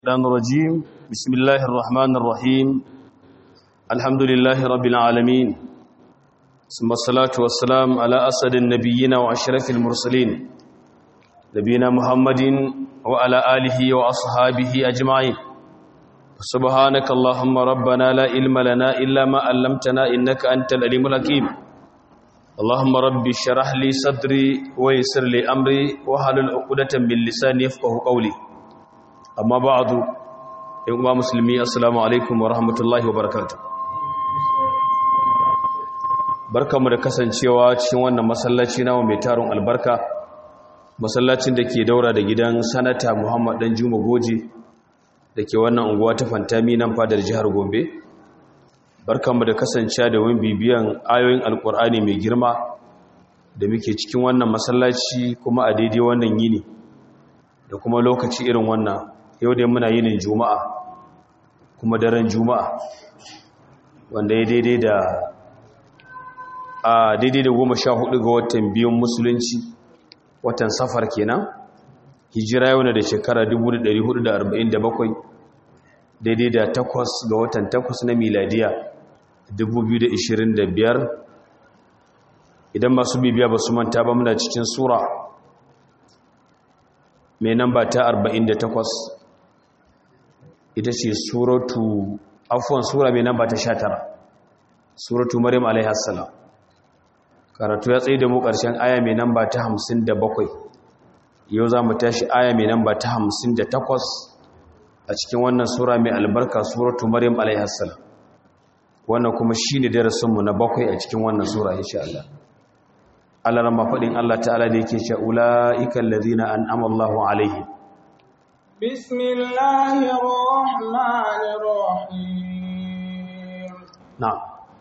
الشيطان الرجيم بسم الله الرحمن الرحيم الحمد لله رب العالمين ثم الصلاة والسلام على أسد النبيين وأشرف المرسلين نبينا محمد وعلى آله وأصحابه أجمعين سبحانك اللهم ربنا لا علم لنا إلا ما علمتنا إنك أنت العليم الحكيم اللهم رب اشرح لي صدري ويسر لي أمري وحلل عقدة من لساني يفقه قولي amma ba'adu in uwa musulmi assalamu alaikum wa rahmatullahi wa barakatuh barkamu da kasancewa cikin wannan masallaci nawa mai taron albarka masallacin da ke daura da gidan sanata Muhammad dan Juma Goje da ke wannan unguwa ta Fantami nan fadar jihar Gombe barkamu da kasancewa da wani bibiyan ayoyin alkur'ani mai girma da muke cikin wannan masallaci kuma a daidai wannan yini da kuma lokaci irin wannan yau dai muna yinin juma'a kuma daren juma'a wanda ya daidai da a daidai da goma sha hudu ga watan biyun musulunci watan safar kenan hijira yau na da shekara 1447 daidai da takwas ga watan takwas na miladiya 2025 idan masu bibiya ba su manta ba muna cikin sura mai namba ta 48 ita ce suratu afuwan sura mai namba ta 19 suratu maryam alaihassalam karatu ya tsaye da mu ƙarshen aya mai namba ta 57 yau za mu tashi aya mai namba ta 58 a cikin wannan sura mai albarka suratu maryam alaihassalam wannan kuma shi ne darasinmu na bakwai a cikin wannan sura insha Allah Allah ran faɗin Allah ta'ala da yake cewa ula'ikan ladina an'ama Allahu alaihim bismillahir rahmanir rahim na'am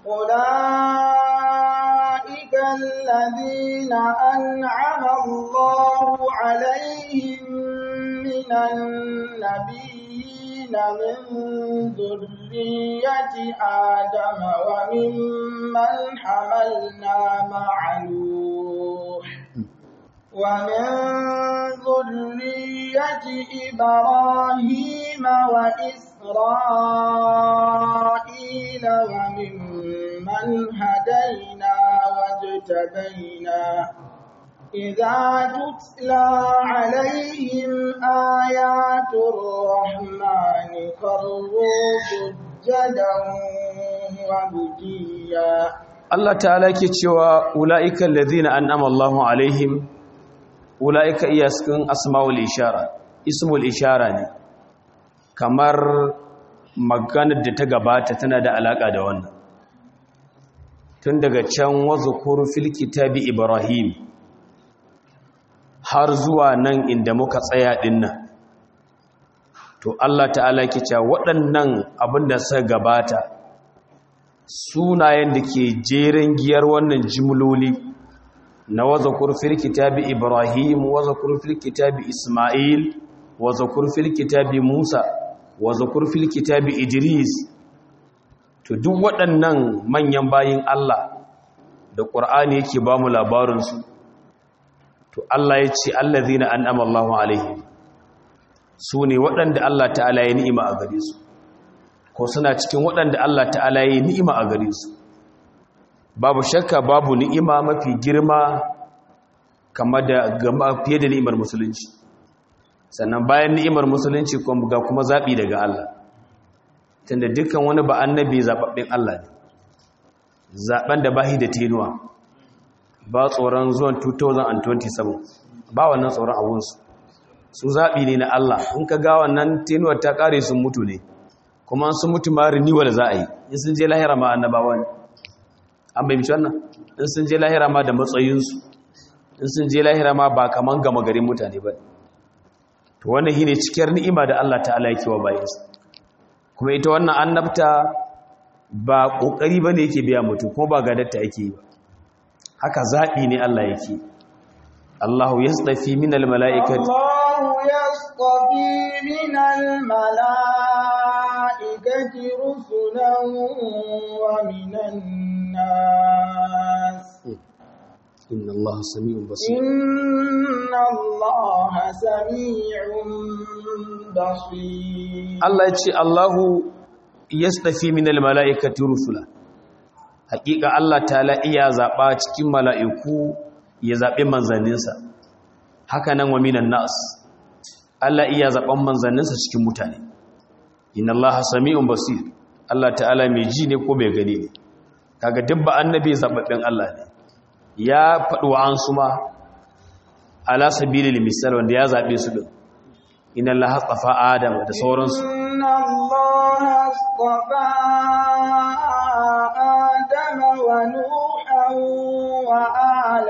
ula'ikan ladina an'ama Allahu alaihim minan nabiyyin min dhurriyyati adama wa mimman hamalna ma'alu ومن ذرية إبراهيم وإسرائيل وممن هدينا واجتبينا إذا تتلى عليهم آيات الرحمن خروا سجدا وبكيا Allah ta'ala ke cewa ula'ikan ladina an'ama Allahu alaihim ula'ika iya cikin asma'ul ishara ismul ishara ne kamar maganar da ta gabata tana da alaka da wannan tun daga can wazukuru fil kitabi ibrahim har zuwa nan inda muka tsaya dinnan to Allah ta'ala ke cewa waɗannan abin da suka gabata sunayen da ke jeren giyar wannan jimloli na wazakur fil kitabi Ibrahim wazakur fil kitabi Ismail wazakur fil kitabi Musa wazakur fil kitabi Idris to duk waɗannan manyan bayin Allah da Qur'ani yake ba mu labarin su to Allah ya ce allazina an'ama Allahu alaihim su ne waɗanda Allah ta'ala ya ni'ima a gare su ko suna cikin waɗanda Allah ta'ala ya ni'ima a gare su babu shakka babu ni'ima mafi girma kama da gama fiye da ni'imar musulunci sannan bayan ni'imar musulunci ga kuma zaɓi daga Allah tunda dukkan wani ba annabi zaɓaɓɓen Allah ne zaɓen da bahi da tenuwa ba tsoron zuwan 2027 ba wannan tsoron abunsu su zaɓi ne na Allah in ka ga wannan tenuwar ta ƙare sun mutu ne kuma sun mutu ma renewal za a yi in sun je lahira ma annabawa ne an bai mishi wannan in sun je lahira ma da matsayinsu in sun je lahira ma ba kaman gama garin mutane ba to wannan shine cikiyar ni'ima da Allah ta'ala yake wa bayansa kuma ita wannan annabta ba kokari bane yake biya mutum kuma ba gadatta yake yi ba haka zabi ne Allah yake Allahu yastafi minal mala'ikati Allahu yastafi minal mala'ikati rusulan wa minan nas inna Allah sami'un basir إن الله سميع بصير Allah ya ce Allahu yastafi minal mala'ikati rusula hakika Allah ta'ala iya zaba cikin mala'iku ya zabe manzanninsa haka nan wa minan nas Allah iya zaban manzanninsa cikin mutane inna Allah sami'un basir Allah ta'ala mai ji ne ko mai gani ne kaga dubba annabi zababben Allah ne ya faɗi wa an suma ala sabilil misal wanda ya zabe su din inna Allah hasafa Adam da sauransu إن الله اصطفى آدم ونوحا وآل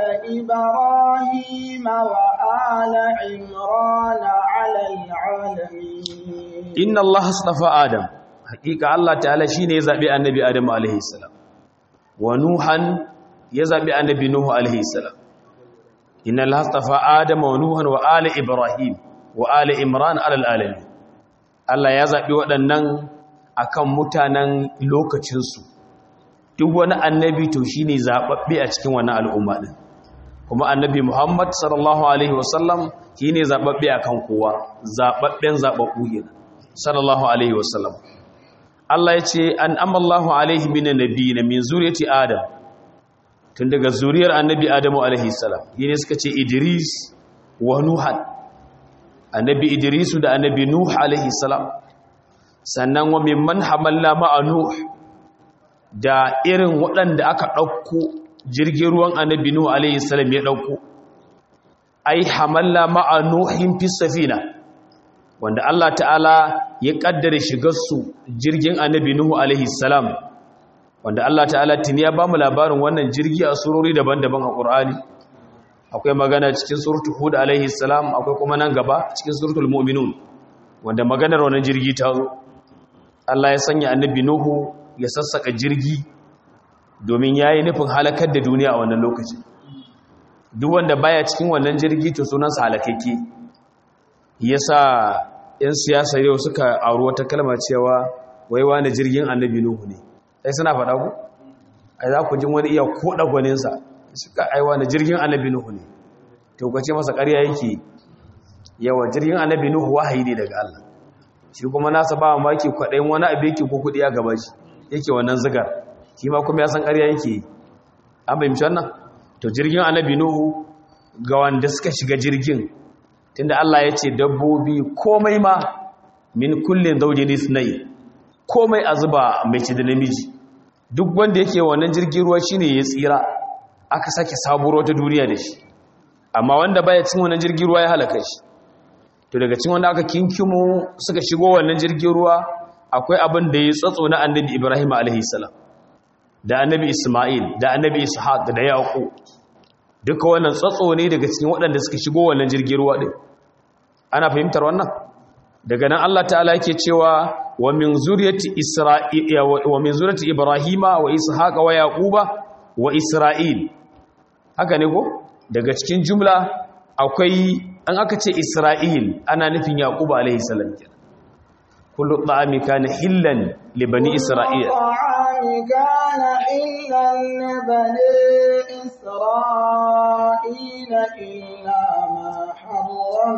إبراهيم وآل عمران على العالمين inna Allah astafa Adam hakika Allah ta'ala shine ya zabi annabi Adam alaihi salam wa Nuhan ya zabi annabi Nuhu alaihi salam inna Allah astafa Adam wa Nuhan wa ali Ibrahim wa ali Imran alal alamin Allah ya zabi waɗannan akan mutanen lokacin su duk wani annabi to shine zababbe a cikin wannan al'umma din kuma annabi Muhammad sallallahu alaihi wasallam shine zababbe akan kowa zababben zababbu kenan sallallahu alaihi wasallam Allah ya ce an amallahu alaihi minan nabiyina min zuriyati adam tun daga zuriyar annabi adamu alaihi salam yene suka ce idris wa nuhan annabi idrisu da annabi nuh alaihi salam sannan wa mimman hamalla ma'a nuh da irin waɗanda aka ɗauko jirgin ruwan annabi nuh alaihi salam ya ɗauko ai hamalla ma'a nuhin fi safina wanda Allah ta'ala ya kaddare shigarsu jirgin annabi Nuhu alaihi salam wanda Allah ta'ala tuni ya bamu labarin wannan jirgi a surori daban-daban a Qur'ani akwai magana cikin suratul Hud alaihi salam akwai kuma nan gaba cikin suratul Mu'minun wanda maganar wannan jirgi ta zo Allah ya sanya annabi Nuhu ya sassaka jirgi domin yayi nufin halakar da duniya a wannan lokacin duk wanda baya cikin wannan jirgi to sunansa halakakke yasa yan siyasa yau suka aro wata kalma cewa wai wani jirgin annabi nuhu ne sai suna faɗa ku ai za ku jin wani iya koɗa gwaninsa suka ai wani jirgin annabi nuhu ne to ka ce masa ƙarya yake yawa jirgin annabi nuhu wahayi ne daga Allah shi kuma nasa ba maki kwaɗayin wani abu yake ko kuɗi ya gaba shi yake wannan zigar shi ma kuma ya san ƙarya yake an fahimci wannan to jirgin annabi nuhu ga wanda suka shiga jirgin tunda Allah ya ce dabbobi komai ma min kullin zaujin isnai komai a zuba mai ci da namiji duk wanda yake wannan jirgin ruwa shine ya tsira aka sake saburo ta duniya da shi amma wanda baya cin wannan jirgin ruwa ya halaka shi to daga cin wanda aka kinkimo suka shigo wannan jirgin ruwa akwai abin da ya tsatso na annabi Ibrahim alaihi salam da annabi Isma'il da annabi Ishaq da Yaqub duka wannan tsatso ne daga cikin waɗanda suka shigo wannan jirgin ruwa ɗin ana fahimtar wannan daga nan Allah ta'ala yake cewa wa min zuriyati isra'ila wa min zuriyati ibrahima wa ishaqa wa yaquba wa isra'il haka ne ko daga cikin jumla akwai an aka ce isra'il ana nufin yaquba alaihi salam kenan kullu ta'ami kana hillan li bani isra'il كان حلا لبني إسرائيل إلا ما حرم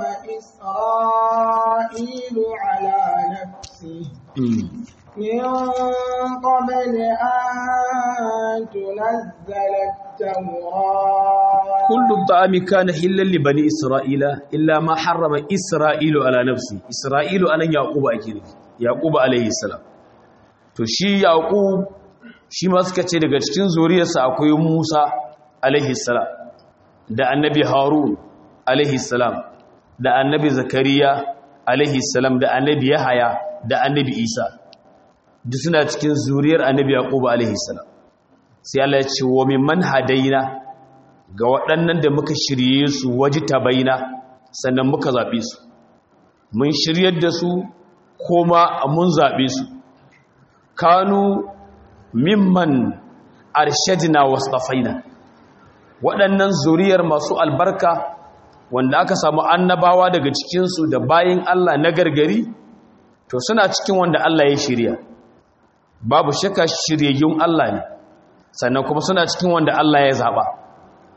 إسرائيل على نفسه من قبل أن تنزل التوراة كل الطعام كان حلا لبني إسرائيل إلا ما حرم إسرائيل على نفسه إسرائيل أنا يعقوب أكيد يعقوب عليه السلام to shi yaqub shi ma suka ce daga cikin zuriyarsa akwai Musa alaihi salam da annabi Harun alaihi salam da annabi Zakariya alaihi salam da annabi Yahaya da annabi Isa duk suna cikin zuriyar annabi Yaqub alaihi salam sai Allah ya ce wa mimman hadaina ga waɗannan da muka shirye su wajita baina sannan muka zabe su mun shiryar da su kuma mun zabe su kanu mimman arshadina wastafaina waɗannan zuriyar masu albarka wanda aka samu annabawa daga cikinsu da bayin Allah na gargari to suna cikin wanda Allah ya shirya babu shakka shiryayyun Allah ne sannan kuma suna cikin wanda Allah ya zaɓa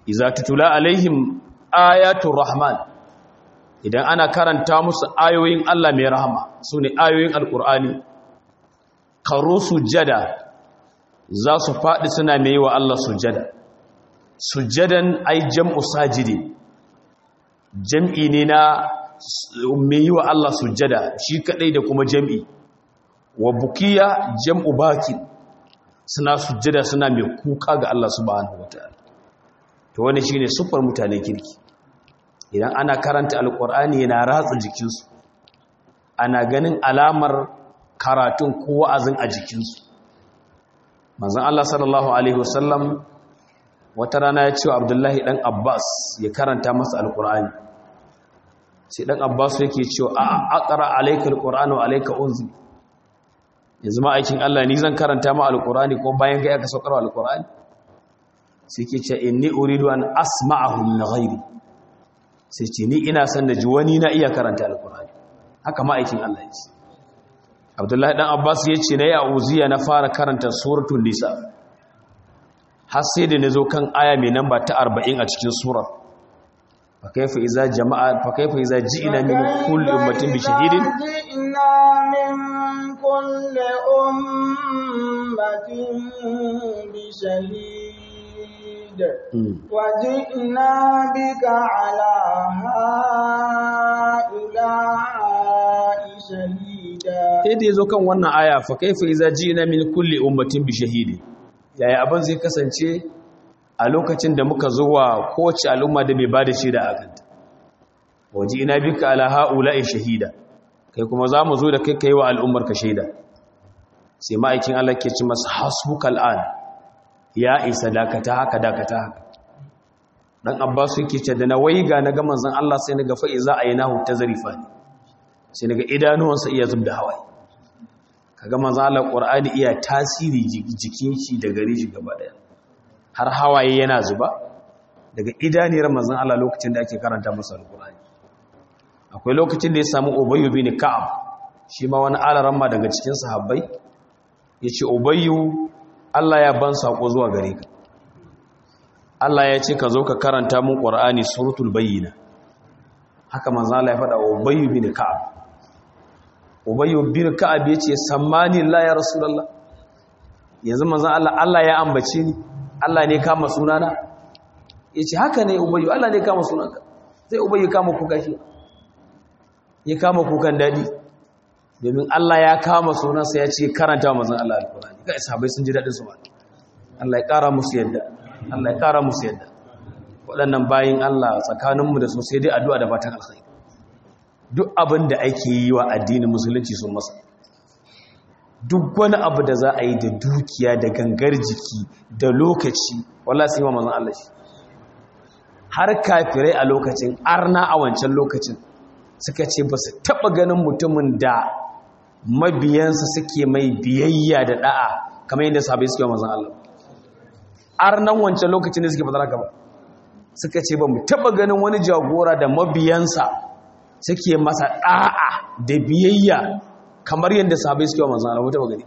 iza tutula alaihim ayatul rahman idan ana karanta musu ayoyin Allah mai rahama sune ayoyin alqur'ani qaru sujada za su faɗi suna mai wa Allah sujada sujadan ai jam'u sajidi jam'i ne na mai wa Allah sujada shi kadai da kuma jam'i wa bukiya jam'u baki suna sujada suna mai kuka ga Allah subhanahu wataala to wani shine sufar mutanen kirki idan ana karanta alqur'ani yana ratsa jikinsu ana ganin alamar karatun ko wa'azin a jikinsu manzon Allah sallallahu alaihi wasallam wata rana ya ce wa Abdullahi dan Abbas ya karanta masa alqur'ani sai dan Abbas yake cewa a aqra alayka alqur'anu alayka unzi yanzu ma aikin Allah ni zan karanta ma alqur'ani ko bayan ga aka saukar alqur'ani sai ke ce inni uridu an asma'ahu min ghairi sai ce ni ina son da ji wani na iya karanta alqur'ani haka ma aikin Allah yake abdullahi dan abbas ya ce na yi auziya na fara karanta suratun nisa har sai da na zo kan aya mai namba ta arba'in a cikin surar fa kaifa iza jama'a fa kaifa iza ji'na min kulli ummatin bi shahidin ji'na min kulli ummatin bi shahid wa ji'na bika ala ha'ula'i shahida sai da ya zo kan wannan aya fa kaifa iza ji'na min kulli ummatin bi shahidi yaya abin zai kasance a lokacin da muka zo wa kowace al'umma da mai bada shaida a kanta waje ina bika ala haula'i shahida kai kuma za mu zo da kai kai wa al'ummar ka shaida sai ma'aikin Allah ke ci masa hasbukal an ya isa dakata haka dakata haka dan Abbas yake ce da na waiga na ga manzon Allah sai na ga fa iza aynahu tazrifa sai na ga idanuwansa iya zubda hawaye kaga manzo Allah Qur'ani iya tasiri jikin shi da gare shi gaba daya har hawaye yana zuba daga idaniyar manzon Allah lokacin da ake karanta masa Al-Qur'ani akwai lokacin da ya samu Ubayy bin Ka'ab shi ma wani alaramma daga cikin sahabbai yace Ubayy Allah ya ban sako zuwa gare ka Allah ya ce ka zo ka karanta mun Qur'ani suratul bayyina haka manzo Allah ya faɗa Ubayy bin Ka'ab ubayyu bin ka'ab yace sammani la ya rasulullah yanzu manzon Allah Allah ya ambace ni Allah ne kama sunana yace haka ne ubayyu Allah ne kama sunanka sai ubayyu kama kuka shi ya kama kukan dadi domin Allah ya kama sunansa ya ce karanta manzon Allah alqur'ani kai sahabbai sun ji dadin su ba Allah ya kara musu yadda Allah ya kara musu yadda waɗannan bayin Allah tsakaninmu da su sai dai addu'a da fatan alkhairi duk abin da ake yi wa addinin musulunci sun masa duk wani abu da za a yi da dukiya da gangar jiki da lokaci wala sai wa mazan Allah shi har kafirai a lokacin arna a wancan lokacin suka ce ba su taɓa ganin mutumin da mabiyansa suke mai biyayya da ɗa'a kamar yadda sahabai suke wa mazan Allah arnan wancan lokacin da suke fadar haka ba suka ce ba mu taɓa ganin wani jagora da mabiyansa suke masa ɗa'a da biyayya kamar yadda sahabai suke wa manzan Allah wata bagani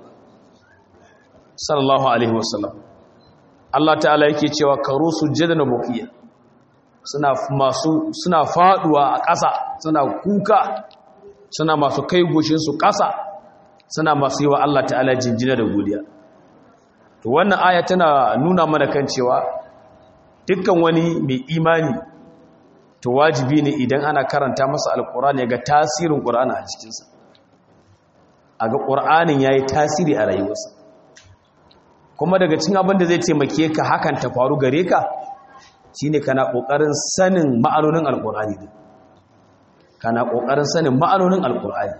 sallallahu alaihi wasallam Allah ta'ala yake cewa karu sujjada na bukiya suna masu suna faduwa a ƙasa suna kuka suna masu kai goshin su ƙasa suna masu yi wa Allah ta'ala jinjina da godiya to wannan aya tana nuna mana kan cewa dukkan wani mai imani to wajibi ne idan ana karanta masa alkur'ani ga tasirin ƙur'ani a cikinsa a ga ƙur'anin ya yi tasiri a rayuwarsa kuma daga cin abin da zai taimake ka hakan ta faru gare ka shi ne kana ƙoƙarin sanin ma'anonin alkur'ani ne kana ƙoƙarin sanin ma'anonin alkur'ani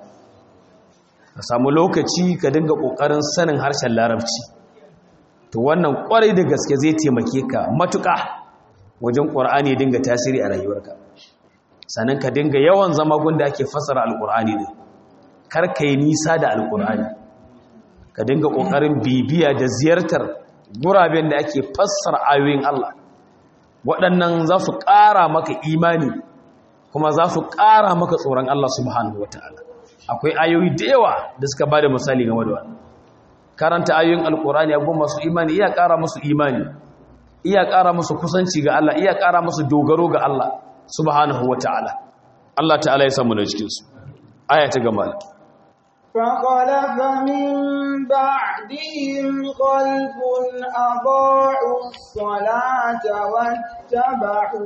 ka samu lokaci ka dinga ƙoƙarin sanin harshen larabci to wannan ƙwarai da gaske zai taimake ka matuƙa wajen ƙwar'ani ya dinga tasiri a rayuwarka sannan ka dinga yawan zama gunda ake fassara alƙur'ani ne kar ka yi nisa da alƙur'ani ka dinga ƙoƙarin bibiya da ziyartar guraben da ake fassara ayoyin Allah waɗannan za su ƙara maka imani kuma za su ƙara maka tsoron Allah subhanahu wata'ala akwai ayoyi da yawa da suka ba da misali game da wannan karanta ayoyin alƙur'ani abubuwan masu imani iya ƙara musu imani iya ƙara musu kusanci ga Allah iya ƙara musu dogaro ga Allah subhanahu wata'ala Allah ta'ala ya samu da cikin su aya ta gaba فخلف من بعدهم خلف أضاعوا الصلاة واتبعوا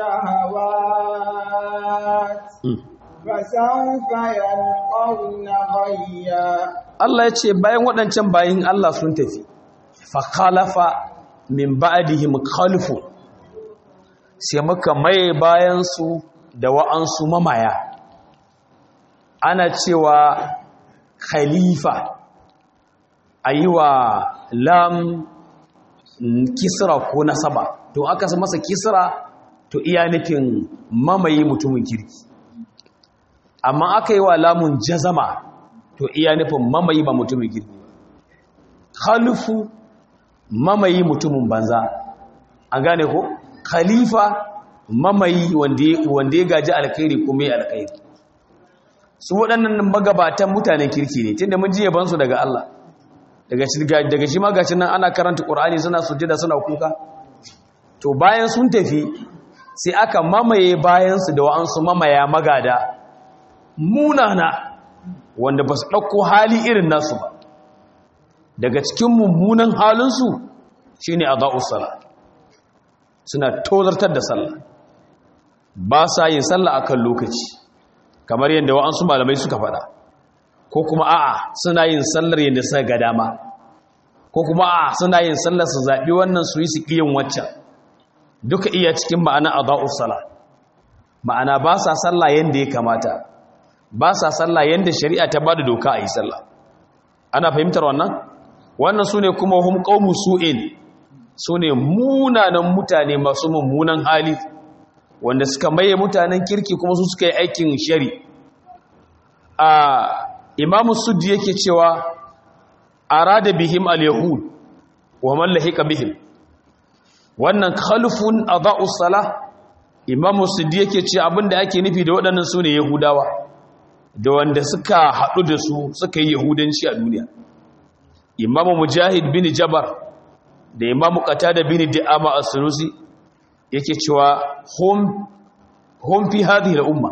الشهوات فسوف يلقون غيا Allah ya ce bayan waɗancan bayin Allah sun tafi fa khalafa min ba'dihim khalfu sai muka mai bayan su da wa'ansu mamaya ana cewa khalifa ayiwa lam kisra ko nasaba to aka masa kisra to iya nufin mamaye mutumin kirki amma aka yi wa lamun jazama to iya nufin mamayi ba mutumin girki khalifu mamayi mutumin banza an gane ko khalifa mamayi wanda ya gaji alkhairi kuma ya alkhairi su waɗannan magabatan mutanen kirki ne tunda mun ji yabansu daga Allah daga daga shi magacin nan ana karanta Qur'ani suna sujjada suna kuka to bayan sun tafi sai aka mamaye bayansu da wa'ansu mamaya magada munana wanda ba su ɗauko hali irin nasu ba daga cikin mummunan halinsu shi ne a sala suna tozartar da sallah ba sa yin sallah a kan lokaci kamar yadda wa'ansu malamai suka faɗa ko kuma a'a suna yin sallar yadda suka ga dama ko kuma a'a suna yin sallar su zaɓi wannan su yi su ƙiyin waccan duka iya cikin ma'ana a sala ma'ana ba sa sallah yadda ya kamata ba sa sallah yadda shari'a ta ba da doka a yi sallah ana fahimtar wannan wannan su ne kuma hum qaumu su'in su ne munanan mutane masu mummunan hali wanda suka maye mutanen kirki kuma su suka yi aikin shari a imamu suddi yake cewa arada bihim al-yahud wa man lahika bihim wannan khalfun adha'u salah imamu suddi yake ce abinda ake nufi da waɗannan su ne yahudawa da wanda suka haɗu da su suka yi yahudanci a duniya imamu mujahid bin jabar da imamu qatada bin di'ama as-sunusi yake cewa hum hum fi hadhihi al-umma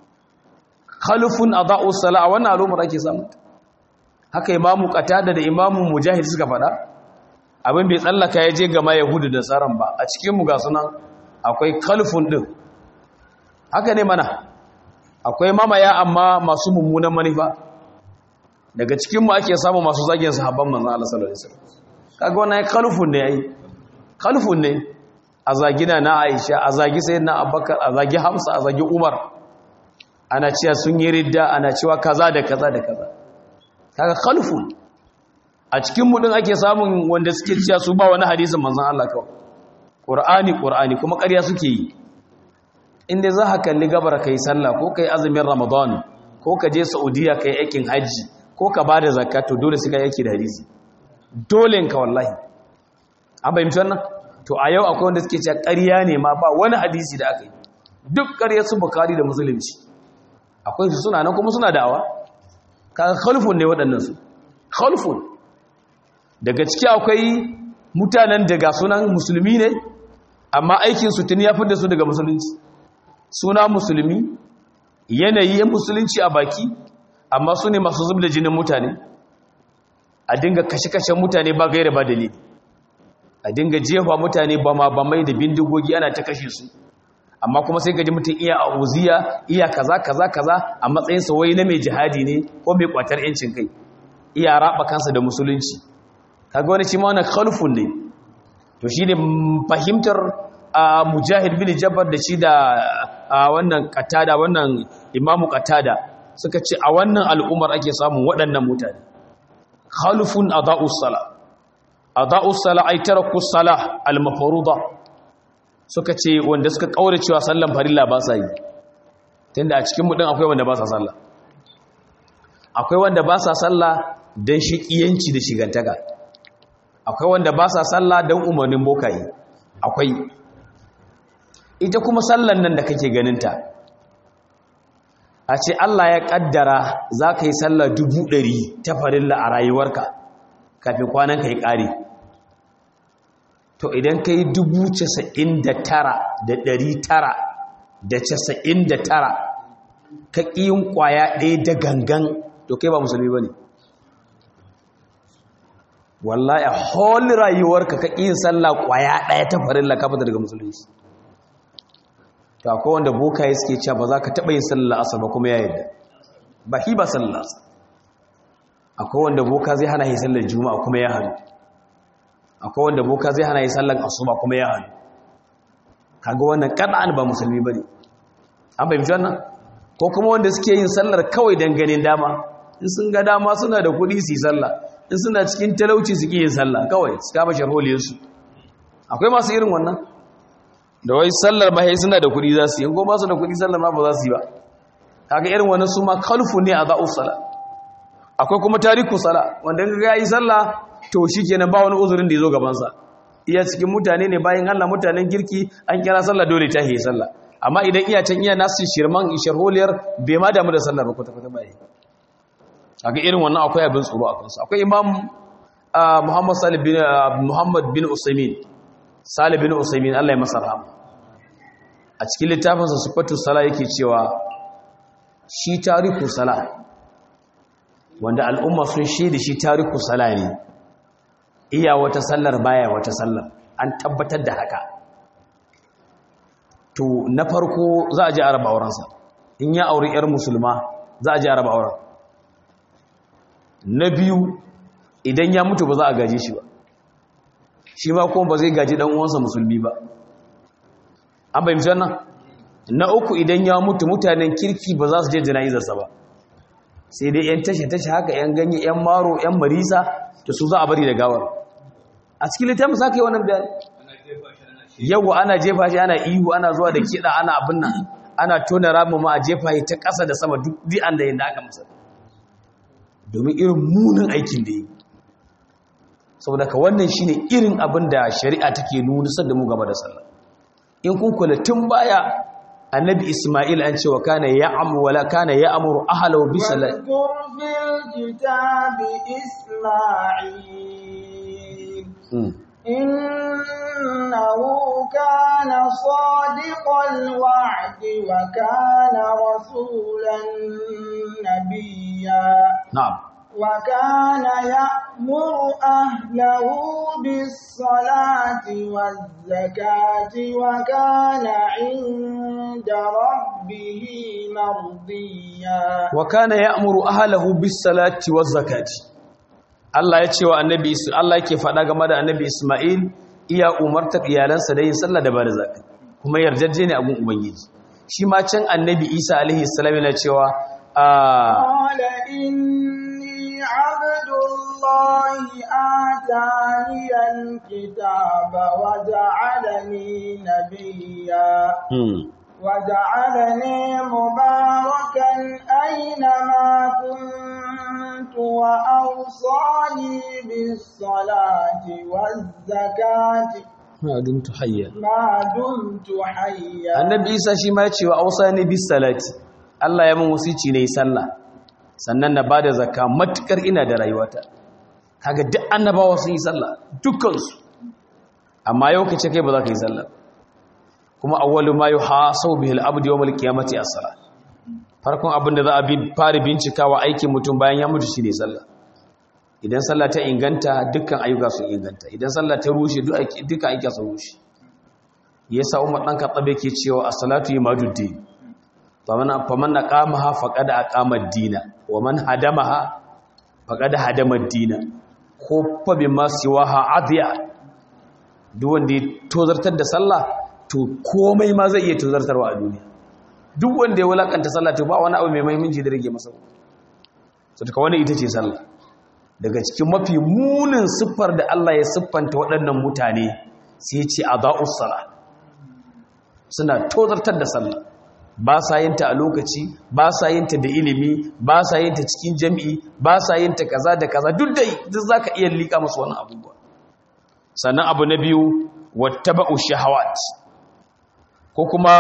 khalufun adha'u salat wannan al'ummar ake samu haka imamu qatada da imamu mujahid suka faɗa abin bai tsallaka ya je ga ma yahudu da saran ba a cikin mu ga sunan akwai khalfun din haka ne mana akwai mamaya amma masu mummunan manufa daga cikinmu ake samu masu zagin sahabban manzan Allah sallallahu alaihi wasallam kaga wannan kalfun ne yayi kalfun ne a zagina na Aisha a zagi sayyidina Abubakar a zagi Hamza a zagi Umar ana cewa sun yi ridda ana cewa kaza da kaza da kaza kaga kalfun a cikinmu din ake samun wanda suke cewa su ba wani hadisin manzan Allah kawai Qur'ani Qur'ani kuma ƙarya suke yi inda za ka kalli gabar ka yi sallah ko ka yi azumin ramadan ko ka je saudiya ka yi aikin hajji ko ka ba da zakka to dole su ka yake da hadisi dole ka wallahi an fahimci wannan to a yau akwai wanda suke cewa ƙarya ne ma ba wani hadisi da aka yi duk ƙarya su bukari da musulunci akwai su suna nan kuma suna da'awa kaga khalfun ne waɗannan su khalfun daga ciki akwai mutanen daga sunan musulmi ne amma aikin su tuni ya fi da su daga musulunci suna musulmi yanayi musulunci a baki amma su ne masu zub da jinin mutane a dinga kashe-kashen mutane ba gaira ba dalili a dinga jefa mutane ba ma ba mai da bindigogi ana ta kashe su amma kuma sai gaji mutum iya a uziya iya kaza kaza kaza a matsayinsa wai na mai jihadi ne ko mai kwatar yancin kai iya raba kansa da musulunci kaga wani shi ma wani khalfun ne to shi ne fahimtar a mujahid bin jabbar da shi da wannan katada wannan imamu katada suka ce a wannan al'ummar ake samun waɗannan mutane khalifun adha'us sala adha'us sala ay tarakus sala al-mafruḍa suka ce wanda suka kaure cewa sallan farilla ba sa yi tunda a cikin mu din akwai wanda ba sa sallah akwai wanda ba sa sallah dan shiqiyanci da shigantaka akwai wanda ba sa sallah dan umarnin bokaye akwai ita kuma sallan nan da kake ganinta a ce Allah ya kaddara za ka yi sallah dubu ɗari ta farilla a rayuwarka kafin kwanan ka yi ƙari to idan ka yi dubu casa'in da tara da ɗari tara da casa'in da tara ka ƙiyin ƙwaya ɗaya da gangan to kai ba musulmi ba ne wallahi a holi rayuwarka ka ƙiyin sallah ƙwaya ɗaya ta farin lakafa daga musulunci to akwai wanda bokaye suke cewa ba za ka taɓa yin sallah asar ba kuma ya yadda ba hi ba sallah asar akwai wanda boka zai hana yi sallar juma'a kuma ya hannu akwai wanda boka zai hana yi sallar asuba kuma ya hannu kaga wannan kad'an ba musulmi bane an fahimci wannan ko kuma wanda suke yin sallar kawai dan ganin dama in sun ga dama suna da kuɗi su yi sallah in suna cikin talauci su yin sallah kawai su kama sharholiyar su akwai masu irin wannan da wai sallar ba suna da kuɗi za su yi in ko ba su da kuɗi sallar ma ba za su yi ba kaga irin wannan su ma kalfu ne a za'us sala akwai kuma tariku sala wanda in ga yi sallah to shikenan ba wani uzurin da ya zo gaban sa iya cikin mutane ne bayan Allah mutanen girki an kira sallah dole ta yi sallah amma idan iya can iya nasu shirman sharholiyar bai ma damu da sallar ba kwata kwata bai kaga irin wannan akwai abin tsoro a kansu akwai imam Muhammad Salih bin Muhammad bin Usaimin Salih bin Usaimin Allah ya masa rahama a cikin littafinsa sifatu sala yake cewa shi tariku sala wanda al'umma sun shaida shi tariku sala ne iya wata sallar baya wata sallar an tabbatar da haka to na farko za a ji araba aurensa in ya auri 'yar musulma za a ji araba auren na biyu idan ya mutu ba za a gaje shi ba shi ma kuma ba zai gaji dan uwansa musulmi ba an bayyana wannan na uku idan ya mutu mutanen kirki ba za su je jana'izarsa ba sai dai yan tashe tashe haka yan ganye yan maro yan marisa da su za a bari da gawar a cikin littafin sa kai wannan bayani yau ana jefa shi ana ihu ana zuwa da kiɗa ana abin nan ana tona ramu ma a jefa shi ta ƙasa da sama duk di'an da yadda aka masa domin irin munin aikin da yi saboda ka wannan shine irin abin da shari'a take nuna da mu gaba da sallah in kun kula tun baya annabi isma'il an ce wa kana ya'amu wala kana ya'muru ahlahu bis salat واذكر في الكتاب إسماعيل إنه كان صادق الوعد وكان رسولا نبيا na'am وكان يأمر أهله بالصلاة والزكاة وكان عند ربه مرضيا wa kana ya'muru ahlahu bis salati waz zakati Allah ya ce wa annabi Allah yake faɗa game da annabi Isma'il iya umartar iyalansa da yin sallah da bada zakat kuma yarjejje ne a gun ubangiji shi ma can annabi Isa alaihi salam yana cewa a قال إني عبد الله آتاني الكتاب وجعلني نبيا وجعلني مباركا أينما كنت وأوصاني بالصلاة والزكاة ma dumtu hayya ما دمت حيا annabi Isa shi ma ya ce wa ausani bis salati Allah ya mun wasici ne sallah sannan na bada zakka matukar ina da rayuwata kaga duk annabawa sun yi sallah dukkansu amma yau kace kai ba za ka yi sallah kuma awwalu ma yuhasabu bihi al-abdu yawm al-qiyamati as-salah farkon abin da za a bi fara bincikawa aikin mutum bayan ya mutu shine sallah idan sallah ta inganta dukkan ayyuka sun inganta idan sallah ta rushe dukkan ayyuka sun rushe yasa umar dan katabe ke cewa as-salatu yimaduddin faman faman aqamaha faqad aqama ad-dina wa man hadamaha faqad hadama ad-dina ko fa bima siwaha adiya duk wanda ya tozartar da sallah to komai ma zai iya tozartarwa a duniya duk wanda ya wulakanta sallah to ba wani abu mai muhimmanci da rage masa so duka wani ita ce sallah daga cikin mafi munin siffar da Allah ya siffanta waɗannan mutane sai ya ce adaa'us salah suna tozartar da sallah ba sa yin ta a lokaci ba sa yin ta da ilimi ba sa yin ta cikin jami'i ba sa yin ta kaza da kaza duk dai duk zaka iya lika musu wannan abubuwa sannan abu na biyu wattaba'u shahawat ko kuma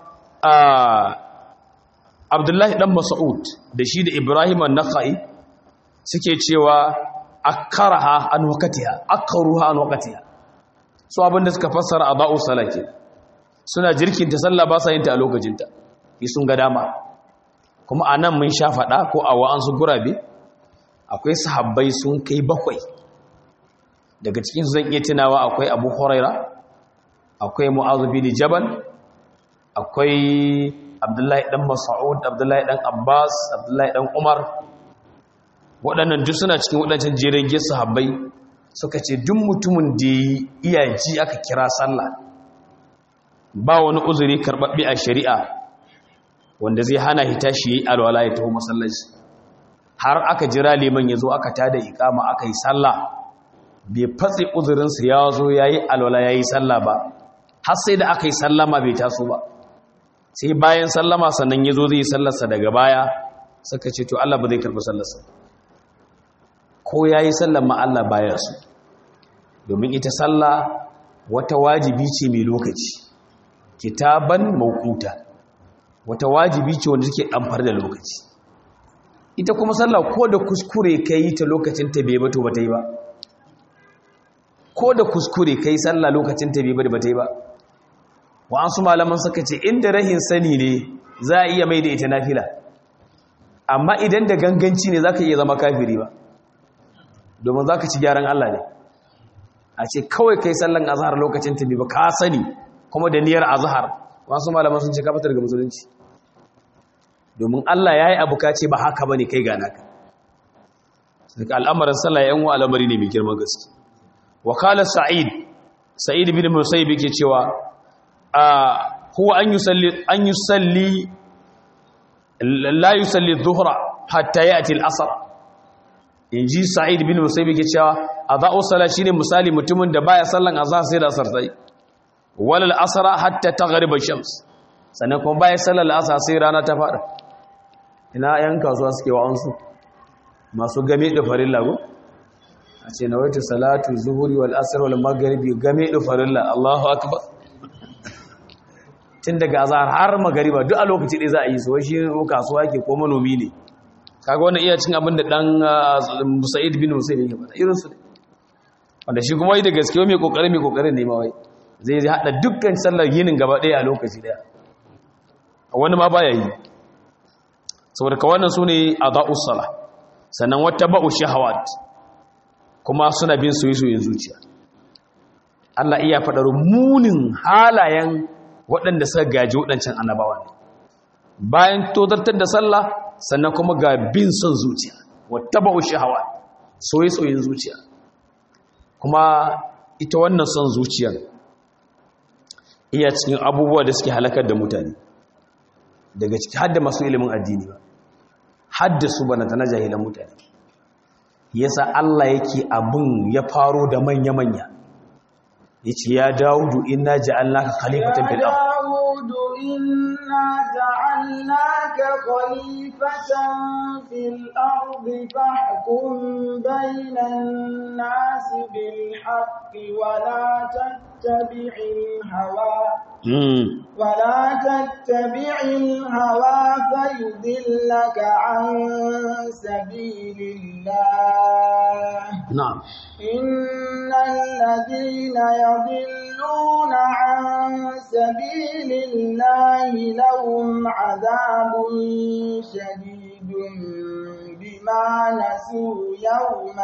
Abdullahi dan Mas'ud da shi da Ibrahim an-Nakhai suke cewa akaraha an waqtiha akaruha an waqtiha su abinda suka fassara adau salati suna jirkinta sallah ba sa yin ta a lokacinta yi sun ga dama kuma anan mun sha faɗa ko a wa'ansu gurabe akwai sahabbai sun kai bakwai daga cikin zan iya tunawa akwai abu huraira akwai mu'azu bin jabal akwai abdullahi dan mas'ud abdullahi dan abbas abdullahi dan umar waɗannan duk suna cikin waɗancan jerin gesa sahabbai suka ce duk mutumin da iya ji aka kira sallah ba wani uzuri karɓaɓɓe a shari'a wanda zai hana hita shi yi alwala ya taho masallaci har aka jira liman ya zo aka tada ikama aka yi sallah bai fatsi uzurinsa ya zo ya yi alwala ya yi sallah ba har sai da aka yi sallama bai taso ba sai bayan sallama sannan ya zo zai yi sallarsa daga baya suka ce to Allah ba zai karɓi sallarsa ko ya yi sallar ma Allah baya su domin ita sallah wata wajibi ce mai lokaci kitaban mawquta wata wajibi ce wanda take amfar da lokaci ita kuma sallah ko da kuskure kai ta lokacin ta bai ba to bata yi ba ko da kuskure kai sallah lokacin ta bai ba bata yi ba wa'ansu malaman suka ce inda rahin sani ne za a iya mai da ita nafila amma idan da ganganci ne za ka iya zama kafiri ba domin za ka ci gyaran Allah ne a ce kawai kai sallan azhar lokacin ta ba ka sani kuma da niyyar azhar wasu malaman sun ce ka fitar ga musulunci domin Allah ya yi abu ka ce ba haka ba ne kai gana ka daga al'amarin sallah ya yanwa al'amari ne mai girman gaske wakalar sa'id sa'id bin musayyib yake cewa huwa an yusalli an yusalli la yusalli dhuhra hatta ya'ti al-asr inji sa'id bin musayyib yake cewa adha'u salat shine misali mutumin da baya sallan azhar sai da asar sai wal asr hatta taghrib ash-shams sannan kuma baya sallar asar sai rana ta fada ina yan kasuwa suke wa'ansu masu game da farilla go a ce na wata salatu zuhuri wal asr wal maghribi game da farilla Allahu akbar tun daga azhar har magariba duk a lokaci ɗaya za a yi su wai shi kasuwa ke ko manomi ne kaga wannan iya cin abin da dan Sa'id bin Musayyib yake faɗa irin su wanda shi kuma yi da gaske mai kokarin mai kokarin ne ma wai zai zai hada dukkan sallar yinin gaba ɗaya a lokaci ɗaya wani ma baya yi saboda ka wannan sune adha'us sala sannan wata ba'u shahawat kuma suna bin soyayyen zuciya Allah iya faɗar munin halayen waɗanda suka gaji waɗancan annabawa ne bayan tozartar da sallah sannan kuma ga bin son zuciya wata ba'u shahawa soye-soyen zuciya kuma ita wannan son zuciyar iya cikin abubuwa da suke halakar da mutane daga ciki hadda masu ilimin addini ba hadda su bana ta na jahilan mutane yasa Allah yake abin ya faro da manya-manya yace ya Dawudu inna ja'alnaka khalifatan fil ard Dawudu inna ja'alnaka khalifatan fil ard fahkum bainan nas bil haqqi wa la tattabi'il hawa ولا تتبع الهوى فيضلك عن سبيل الله نعم إن الذين يضلون عن سبيل الله لهم عذاب شديد بما نسوا يوم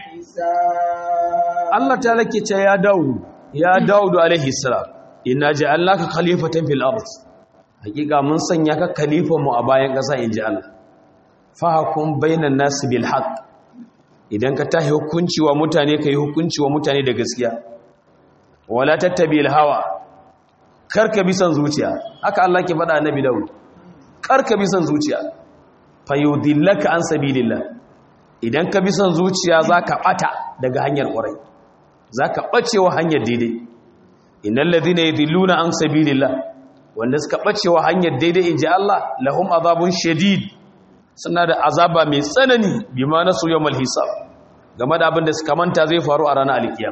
الحساب الله تعالى يا داود يا داود عليه السلام inna ja'alnaka khalifatan fil ard hakika mun sanya ka khalifan mu a bayan ƙasa inji Allah fahkum bainan nas bil haqq idan ka tahi hukunci wa mutane kai hukunci wa mutane da gaskiya wala tattabil hawa karka bi san zuciya haka Allah ke faɗa annabi Dawud karka bi san zuciya fayudillaka an sabilillah idan ka bi san zuciya zaka bata daga hanyar ƙwarai zaka bacewa hanyar daidai innal ladhina yadhilluna an sabilillah wanda suka bacewa hanyar daidai inji Allah lahum azabun shadid suna da azaba mai tsanani bima nasu yawmal hisab game da abin da suka manta zai faru a ranar alkiyam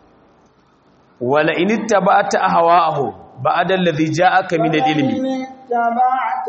wala in ittaba'ta ahwa'ahum ba'da alladhi ja'aka min al-ilmi اتبعت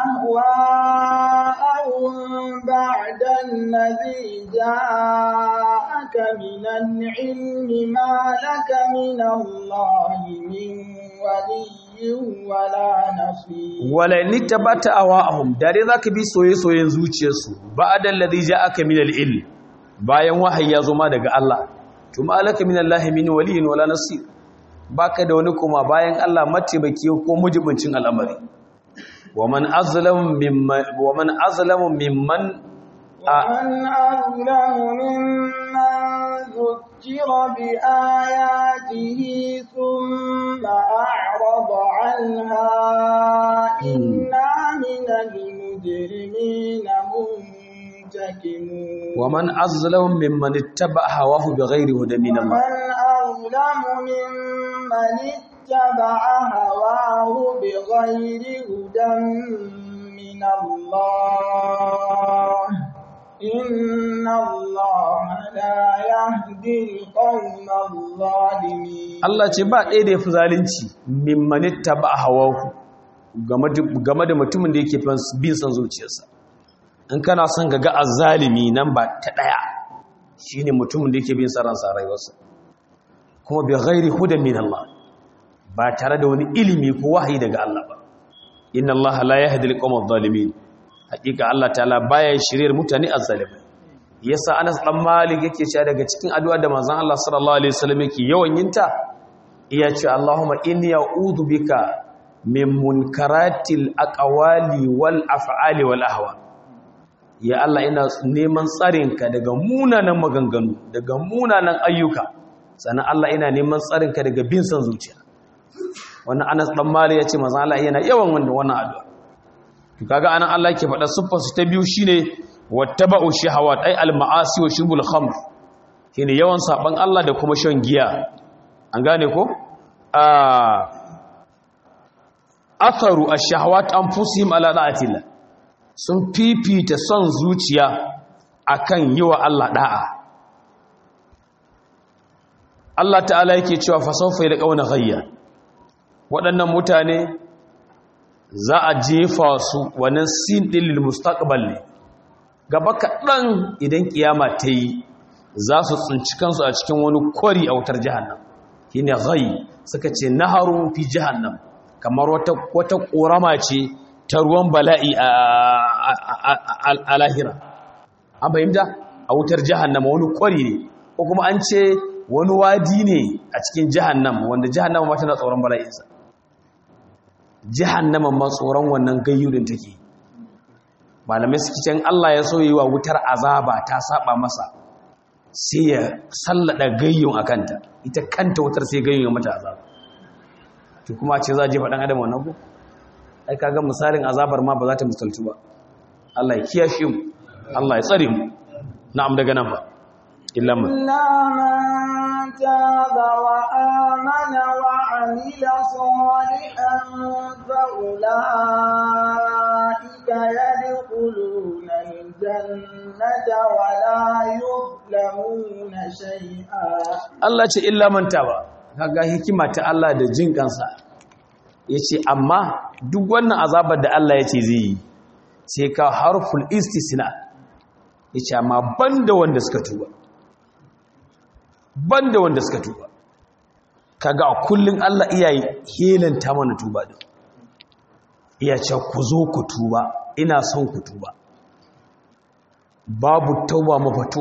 أهواءهم بعد الذي جاءك من العلم ما لك من الله من ولي ولا نصير wala ni tabata awahum dare zaka bi soye-soyen zuciyarsu ba'da alladhi ja'aka min al-ilm bayan wahayi ya zo ma daga Allah to ma alaka min Allah min waliyin wala nasir baka da wani kuma bayan Allah mataimaki ko mujibincin al'amari waman azlamu mimman waman azlamu mimman ومن أظلم ممن ذكر بآياته ثم أعرض عنها إنا من المجرمين منتكمون waman azlamu mimman ittaba hawahu bighairi hudan min Allah ومن أظلم ممن اتبع هواه بغير هدى من الله إن الله لا يهدي القوم الظالمين Allah ce ba ɗaya da ya fi zalunci mimmanitta ba a hawaku game da mutumin da yake bin son zuciyarsa in kana son ga ga azzalimi nan ba ta ɗaya shi ne mutumin da yake bin son ransa rayuwarsa kuma bai gairi hudan min Allah ba tare da wani ilimi ko wahayi daga Allah ba inna Allah la yahdi al-qawma adh-dhalimin hakika Allah ta'ala baya shiryar mutane azzalimai yasa Anas dan Malik yake cewa daga cikin addu'a da manzon Allah sallallahu alaihi wasallam yake yawan yinta iya ce Allahumma inni a'udhu bika min munkaratil aqwali wal af'ali wal ahwa ya Allah ina neman tsarinka daga munanan maganganu daga munanan ayyuka sannan Allah ina neman tsarinka daga bin san zuciya wannan Anas dan Malik yace manzon Allah yana yawan wannan wannan addu'a to kaga anan Allah yake faɗa siffar su ta biyu shine wattaba'u shahawat ay al-ma'asi wa shurbul khamr shine yawan saban Allah da kuma shan giya an gane ko a atharu ash-shahawat anfusihim ala da'atillah sun fifita son zuciya akan yiwa Allah da'a Allah ta'ala yake cewa fa sawfa yalqawna ghayya waɗannan mutane za a jefa su wannan sin ɗin lil mustaqbal ne gaba kaɗan idan kiyama ta yi za su tsinci kansu a cikin wani kwari a wutar jahannam shi ne ghai suka ce naharun fi jahannam kamar wata wata ƙorama ce ta ruwan bala'i a lahira an fahimta a wutar jahannam wani kwari ne ko kuma an ce wani wadi ne a cikin jahannam wanda jahannam ma tana tsoron bala'insa jahannama ma tsoron wannan gayyudin take malamai suke can Allah ya so yi wa wutar azaba ta saba masa sai ya sallada gayyun a kanta ita kanta wutar sai gayyun ya mata azaba to kuma ce za a jefa ɗan adam wannan ko ai kaga misalin azabar ma ba za ta misaltu ba Allah ya kiyashe mu Allah ya tsare mu na'am daga nan ba illa man إلا من تاب وآمن وعمل صالحا فأولئك يدخلون الجنة ولا يظلمون شيئا Allah ce illa man taba kaga hikima ta Allah da jin kansa yace amma duk wannan azabar da Allah yace zai yi sai ka harful istisna yace amma banda wanda suka tuba banda wanda suka tuba kaga a kullun Allah iyaye helanta mana tuba din iya ce ku zo ku tuba ina son ku tuba babu tauba mafatu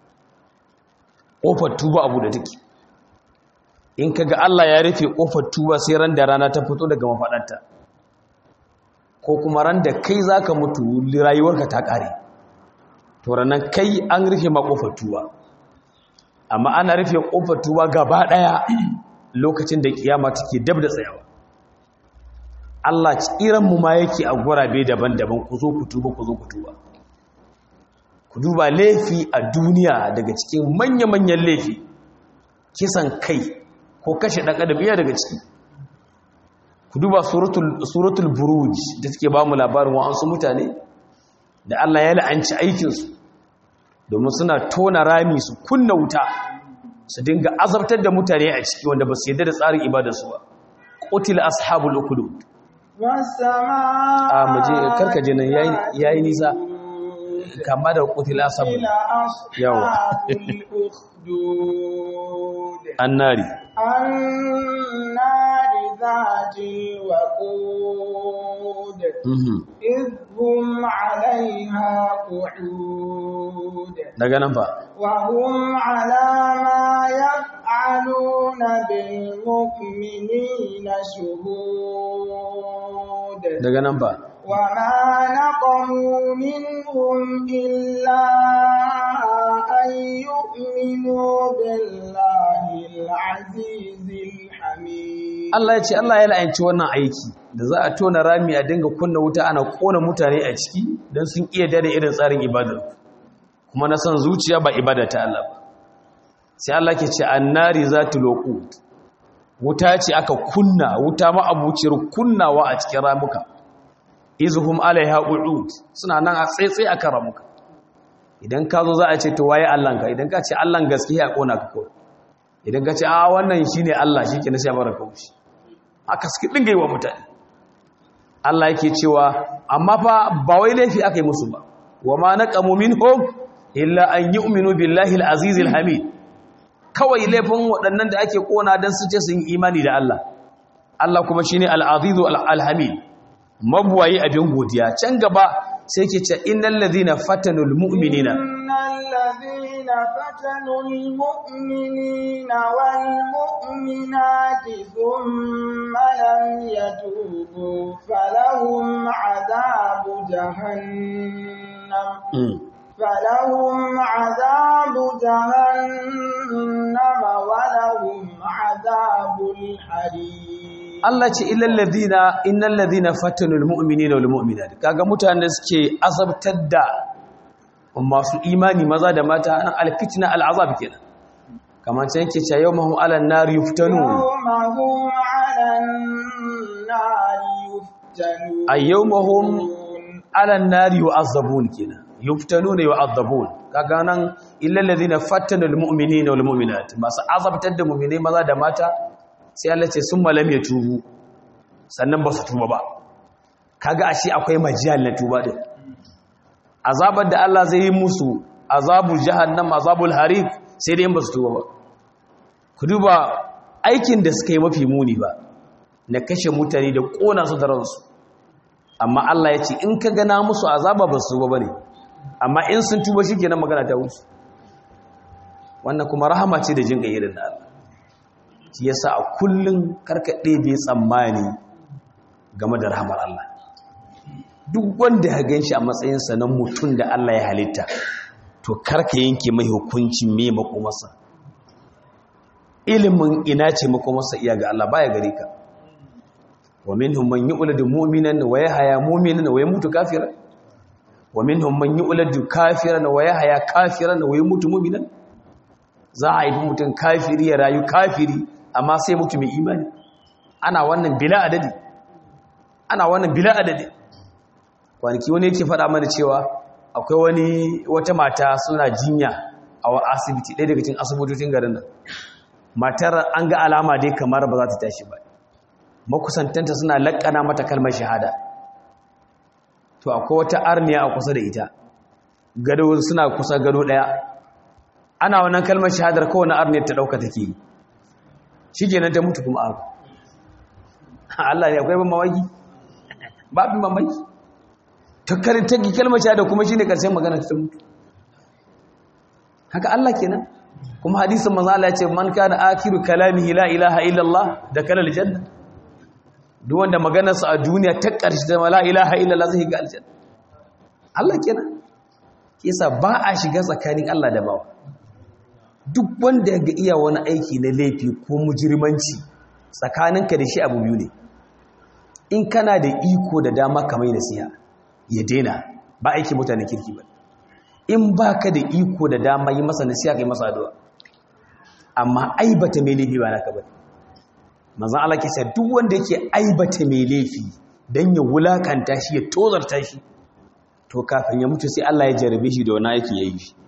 kofar tuba abu da take in kaga Allah ya rufe kofar tuba sai ran da rana ta fito daga mafadarta ko kuma ran da kai zaka mutu rayuwarka ta kare to ranan kai an rufe ma kofar tuba amma ana rufe kofar tuba gaba daya lokacin da kiyama take dab da tsayawa Allah tsiran mu ma yake a gurabe daban-daban ku zo ku tuba ku zo ku tuba ku duba laifi a duniya daga cikin manya-manyan laifi kisan kai ko kashe ɗan adam iya daga ciki ku duba suratul buruj da take ba mu labarin wa'ansu mutane da Allah ya la'anci aikinsu domin suna tona rami su kunna wuta su dinga azabtar da mutane a ciki wanda ba su yadda da tsarin ibadarsu ba qutila ashabul ukhdud والسماء a muje karkaje nan yayi yayi nisa kama da qutila sabu إلى yawa أصحاب الأخدود annari النار ذات الوقود mhm إذ هم عليها قعود daga nan fa وهم على ما يفعلون بالمؤمنين شهود daga nan fa وما نقموا منهم إلا أن يؤمنوا بالله العزيز الحميد Allah ya ce Allah ya la'anci wannan aiki da za a tona rami a dinga kunna wuta ana kona mutane a ciki don sun iya dare irin tsarin ibadar kuma na san zuciya ba ibada ta Allah ba sai Allah ke ce annari zatu loqut wuta ce aka kunna wuta ma abuciyar kunnawa a cikin ramuka izhum alaiha qu'ud suna nan a tsaitsaye akan ramuka idan ka zo za a ce to waye Allahnka idan ka ce Allahn gaskiya a kona ka kawai idan ka ce a wannan shine Allah shike na sai bara kaushi aka suke dinga yi wa mutane Allah yake cewa amma fa ba wai laifi aka yi musu ba wa ma naqamu minhum illa an yu'minu billahi al-aziz al-hamid kawai laifin waɗannan da ake kona dan su ce sun yi imani da Allah Allah kuma shine al-aziz al-hamid mabuwayi abin godiya can gaba sai yake ce innal ladhina fatanul mu'minina إن الذين فتنوا المؤمنين والمؤمنات ثم لم يتوبوا فلهم عذاب جهنم Mm. فلهم عذاب جهنم ولهم عذاب الحريق Allah ce illal ladina innal ladina fatanul mu'minina wal mu'minat kaga mutanen da suke azabtar da masu imani maza da mata nan alfitna al'azab kenan kamar can yake cewa yawmahum 'alan nar yuftanun يوم هم على النار يفتنون ay yawmahum 'alan nar yu'azzabun kenan yuftanuna yu'azzabun kaga nan illal ladina fatanul mu'minina wal mu'minat masu azabtar da mu'minai maza da mata sai Allah ce summa lam yatubu sannan ba su tuba ba kaga ashe akwai majal na tuba din azabar da Allah zai yi musu azabul jahannam azabul harik sai dai in ba su tuba ba ku duba aikin da suka yi mafi muni ba na kashe mutane da kona su da ransu amma Allah ya ce in ka gana musu azaba ba su tuba bane amma in sun tuba shikenan magana ta wuce wannan kuma rahama ce da jin ga irin da Allah shi yasa a kullun karka ɗebe tsammani game da rahamar Allah duk wanda ya ganshi a matsayinsa na mutum da Allah ya halitta to karka yanke mai hukuncin me makomarsa ilimin ina ce makomarsa iya ga Allah baya gare ka wa minhum man yu'ladu mu'minan wa yahya mu'minan wa yamutu kafiran wa minhum man yu'ladu kafiran wa yahya kafiran wa yamutu mu'minan za a haifi mutum kafiri ya rayu kafiri amma sai mutu mai imani ana wannan bila adadi ana wannan bila adadi kwanaki wani yake faɗa mana cewa akwai wani wata mata suna jinya a wa asibiti ɗaya daga cikin asibitocin garin nan matar an ga alama dai kamar ba za ta tashi ba makusantanta suna laƙana mata kalmar shahada to akwai wata arniya a kusa da ita gado suna kusa gado ɗaya ana wannan kalmar shahadar kowane arniyar ta ɗauka take yi shi kenan ta mutu kuma abu Allah ne akwai ban mawaki babin mamaki ta karanta kalmar shahada kuma shi ne ƙarshen magana ta mutu haka Allah kenan kuma hadisin manzo Allah ya ce man kana akiru kalamihi la ilaha illallah da kana aljanna duk wanda maganarsa a duniya ta ƙarshe da la ilaha illallah zai ga aljanna Allah kenan kisa ba a shiga tsakanin Allah da bawa duk wanda ya ga iya wani aiki na laifi ko mujirmanci tsakaninka da shi abu biyu ne in kana da iko da dama kamar nasiha ya daina ba aiki mutane kirki ba in ba ka da iko da dama yi masa nasiha kai masa addu'a amma aibata mai laifi ba naka ba manzon Allah ke cewa duk wanda yake aibata mai laifi dan ya wulakanta shi ya tozarta shi to kafin ya mutu sai Allah ya jarabe shi da wani aiki yayi shi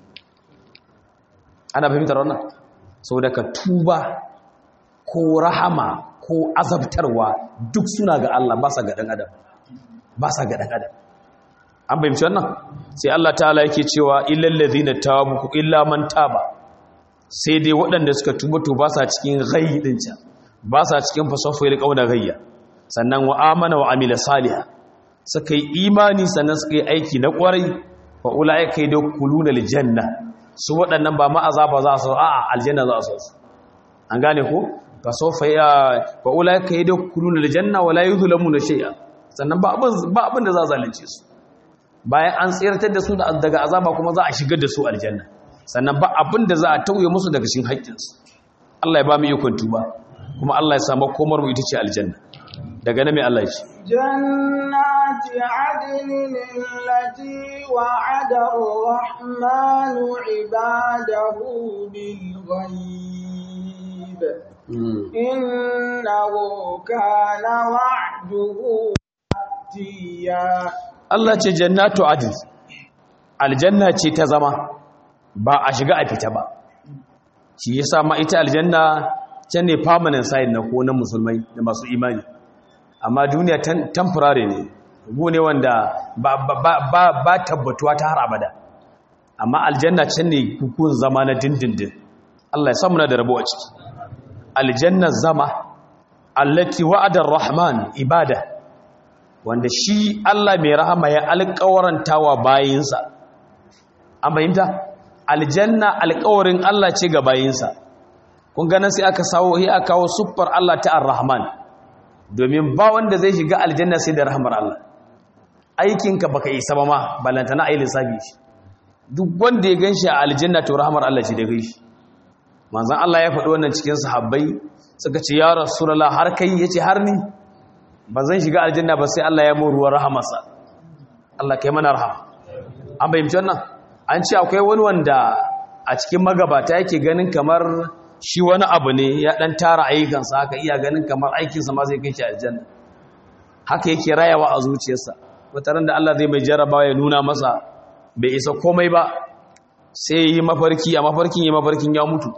ana fahimtar wannan saboda ka tuba ko rahama ko azabtarwa duk suna ga Allah ba sa ga dan adam ba sa ga dan adam an bayyana wannan sai Allah ta'ala yake cewa illal ladhina tabu illa man taba sai dai waɗanda suka tuba to ba sa cikin ghayyi din can ba sa cikin fasafiyar kauna gayya sannan wa amana wa amila salihah suka yi imani sannan suka yi aiki na kwarai fa ulaika yadkhuluna aljanna su waɗannan ba ma azaba za su a'a aljanna za su an gane ko fa sawfa ya fa ulaika yadkhuluna aljanna wa la yuzlamuna shay'a sannan ba abin ba abin da za zalunce su bayan an tsirtar da su daga azaba kuma za a shigar da su aljanna sannan ba abin da za a tauye musu daga cikin haƙƙinsu Allah ya ba mu ikon tuba kuma Allah ya samu komar mu ita ce aljanna daga nan mai Allah ya ce jannati adnin allati wa'ada ar-rahmanu 'ibadahu bil ghaib innahu kana wa'duhu tiya Allah ce jannatu adn aljanna ce ta zama ba a shiga a fita ba shi yasa ma ita aljanna can ne permanent side na ko na musulmai da masu imani amma duniya temporary ne gu ne wanda ba, ba, tabbatuwa ta har abada amma aljanna can ne hukun zama na dindindin Allah ya samu na da rabo a ciki aljanna zama allati wa'adar rahman ibada wanda shi Allah mai rahama ya alƙawaranta wa bayinsa an fahimta aljanna alƙawarin Allah ce ga bayinsa kun ganin sai aka sawo sai aka kawo siffar Allah ta ar-Rahman domin ba wanda zai shiga aljanna sai da rahmar Allah aikinka baka isa ba ma balantana ayi lissafi shi duk wanda ya ganshi a aljanna to rahmar Allah ce da gaishe manzon Allah ya faɗi wannan cikin sahabbai suka ce ya rasulullah har kai yace har ni ba zan shiga aljanna ba sai Allah ya mu ruwan rahamarsa Allah kai mana rahama an bayyana wannan an ce akwai wani wanda a cikin magabata yake ganin kamar shi wani abu ne ya dan tara ayyukansa haka iya ganin kamar aikinsa ma zai kai shi aljanna haka yake rayawa a zuciyarsa wataran da Allah zai mai jarabawa ya nuna masa bai isa komai ba sai yi mafarki a mafarkin yi mafarkin ya mutu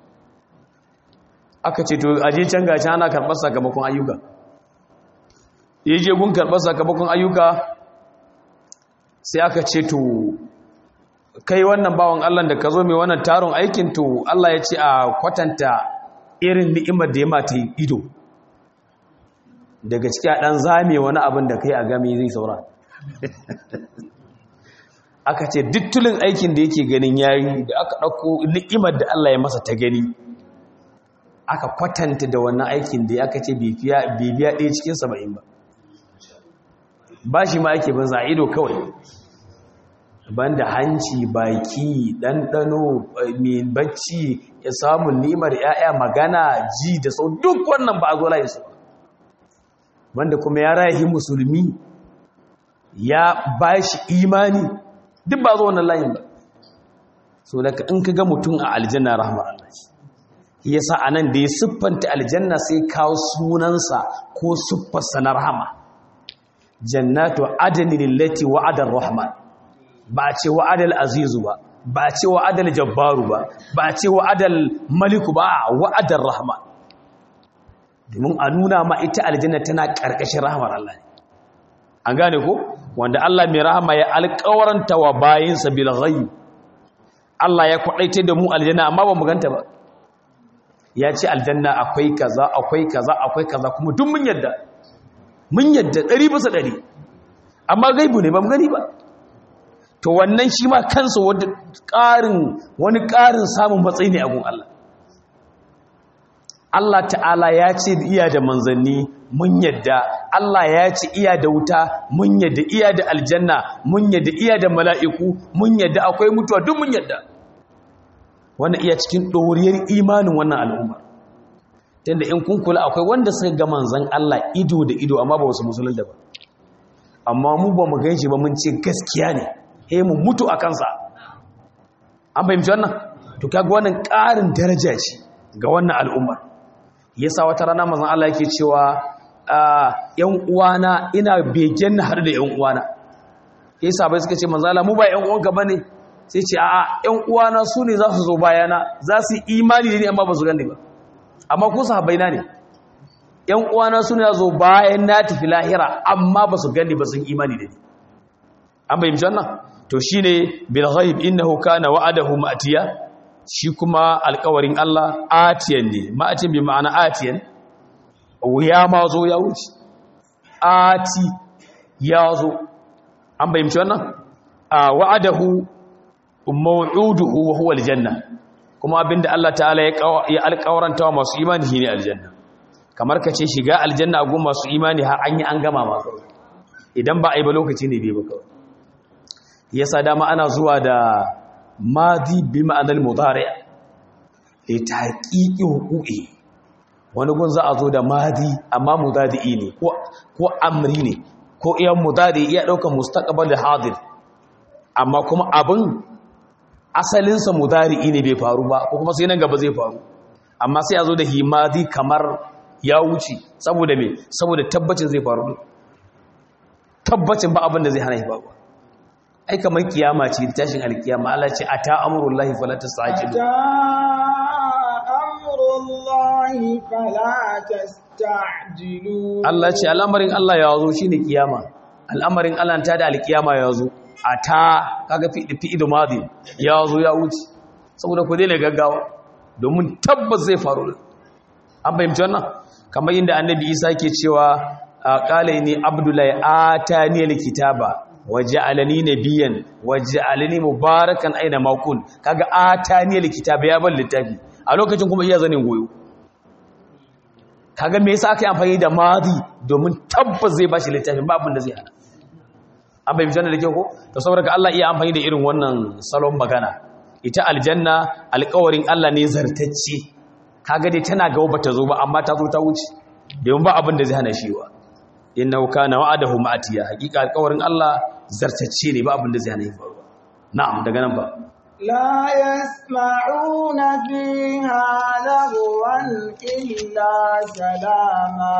aka ce to aje can gashi ana karɓar sakamakon ayyuka ya je gun karɓar sakamakon ayyuka sai aka ce to kai wannan bawan Allah da ka zo mai wannan taron aikin to Allah ya ce a kwatanta irin ni'imar da ya mata ido daga ciki a ɗan zame wani abin da kai a game zai saura aka ce dittulin aikin da yake ganin yayi da aka ɗauko ni'imar da Allah ya masa ta gani aka kwatanta da wannan aikin da aka ce bibiya ɗaya cikin saba'in ba ba shi ma ake bin ido kawai banda hanci baki ɗanɗano mai bacci ya samu nimar ‘ya'ya magana ji da sau duk wannan ba a zo layi su banda kuma ya rayu musulmi ya ba shi imani duk ba zo wannan layin ba so daga in ka ga mutum a aljanna rahmar Allah ya sa a nan da ya siffanta aljanna sai kawo sunansa ko siffarsa na rahama jannatu adani lillati wa'adar rahman ba a ce wa'adal azizu ba ba a ce wa'adal jabbaru ba ba a ce wa'adal maliku ba a wa'adar rahman domin a nuna ma ita aljanna tana ƙarƙashin rahamar Allah ne an gane ko wanda Allah mai rahama ya alƙawaranta wa bayinsa bil ghaib Allah ya kwadaita da mu aljanna amma ba mu ganta ba ya ce aljanna akwai kaza akwai kaza akwai kaza kuma duk mun yadda mun yadda ɗari bisa ɗari amma gaibu ne ba mu gani ba to wannan shi ma kansa wani ƙarin samun matsayi ne a gun Allah Allah ta'ala ya ce iya da manzanni mun yadda Allah ya ce iya da wuta mun yadda iya da aljanna mun yadda iya da mala'iku mun yadda akwai mutuwa duk mun yadda wannan iya cikin ɗoriyar imanin wannan al'umma tunda in kun kula akwai wanda suka ga manzan Allah ido da ido amma ba wasu musulun da ba amma mu ba mu gan shi ba mun ce gaskiya ne he mu mutu a kansa an fahimci wannan to kaga wannan ƙarin daraja ce ga wannan al'ummar yasa wata rana manzon Allah yake cewa yan uwana ina begen na har da yan uwana yasa bai suka ce manzon Allah mu ba yan uwanka bane sai ce a'a yan uwana su ne za su zo bayana za su yi imani da ni amma ba su gane ba amma ku sahabbai na ne ‘yan uwana suna zo bayan na tafi lahira amma ba su gani ba sun imani da ni an bayyance wannan to shi ne bilghaib innahu kana wa'adahu ma'atiya shi kuma alkawarin Allah atiyan ne ma'atiyan bi ma'ana atiyan ya ma zo ya wuce ati ya zo an bayyance wannan a wa'adahu maw'uduhu wa huwa aljanna kuma abinda Allah ta'ala ya alƙawaranta wa masu imani shine aljanna kamar ka ce shiga aljanna a gun masu imani har an yi an gama ma idan ba a yi ba lokaci ne bai ba kawai yasa dama ana zuwa da madi bi ma'anar mudari li tahqiqi huquqi wani gun za a zo da madi amma mudadi ne ko ko amri ne ko iya mudadi iya daukar mustaqbal da hadir amma kuma abin asalinsa mudari ne bai faru ba ko kuma sai nan gaba zai faru amma sai a zo da himadi kamar ya wuce saboda me saboda tabbacin zai faru tabbacin ba abin da zai hana shi ba ai kamar kiyama ce tashin alkiyama Allah ce ata amrullahi fala tastajilu ata amrullahi fala tastajilu Allah ce al'amarin Allah ya zo shine kiyama al'amarin Allah ta da alkiyama ya zo ata kaga fi fi idmadi ya zo ya wuce saboda ku daina gaggawa domin tabbas zai faru an fahimci wannan kamar yadda annabi isa ke cewa qala ni abdullahi atani alkitaba waja'alani nabiyyan waja'alani mubarakan aina ma kun kaga atani alkitaba ya bar littafi a lokacin kuma iya zanin goyo kaga me yasa aka yi amfani da madi domin tabbas zai bashi littafin ba abin da zai hana an bai fitar da kyau ko to saboda Allah iya amfani da irin wannan salon magana ita aljanna alƙawarin Allah ne zartacce kaga dai tana gaba bata zo ba amma ta zo ta wuce domin ba abin da zai hana shi wa innahu kana wa'adahu ma'atiya hakika alƙawarin Allah zartacce ne ba abin da zai hana shi faruwa na'am daga nan ba لا يسمعون فيها لغوا إلا سلاما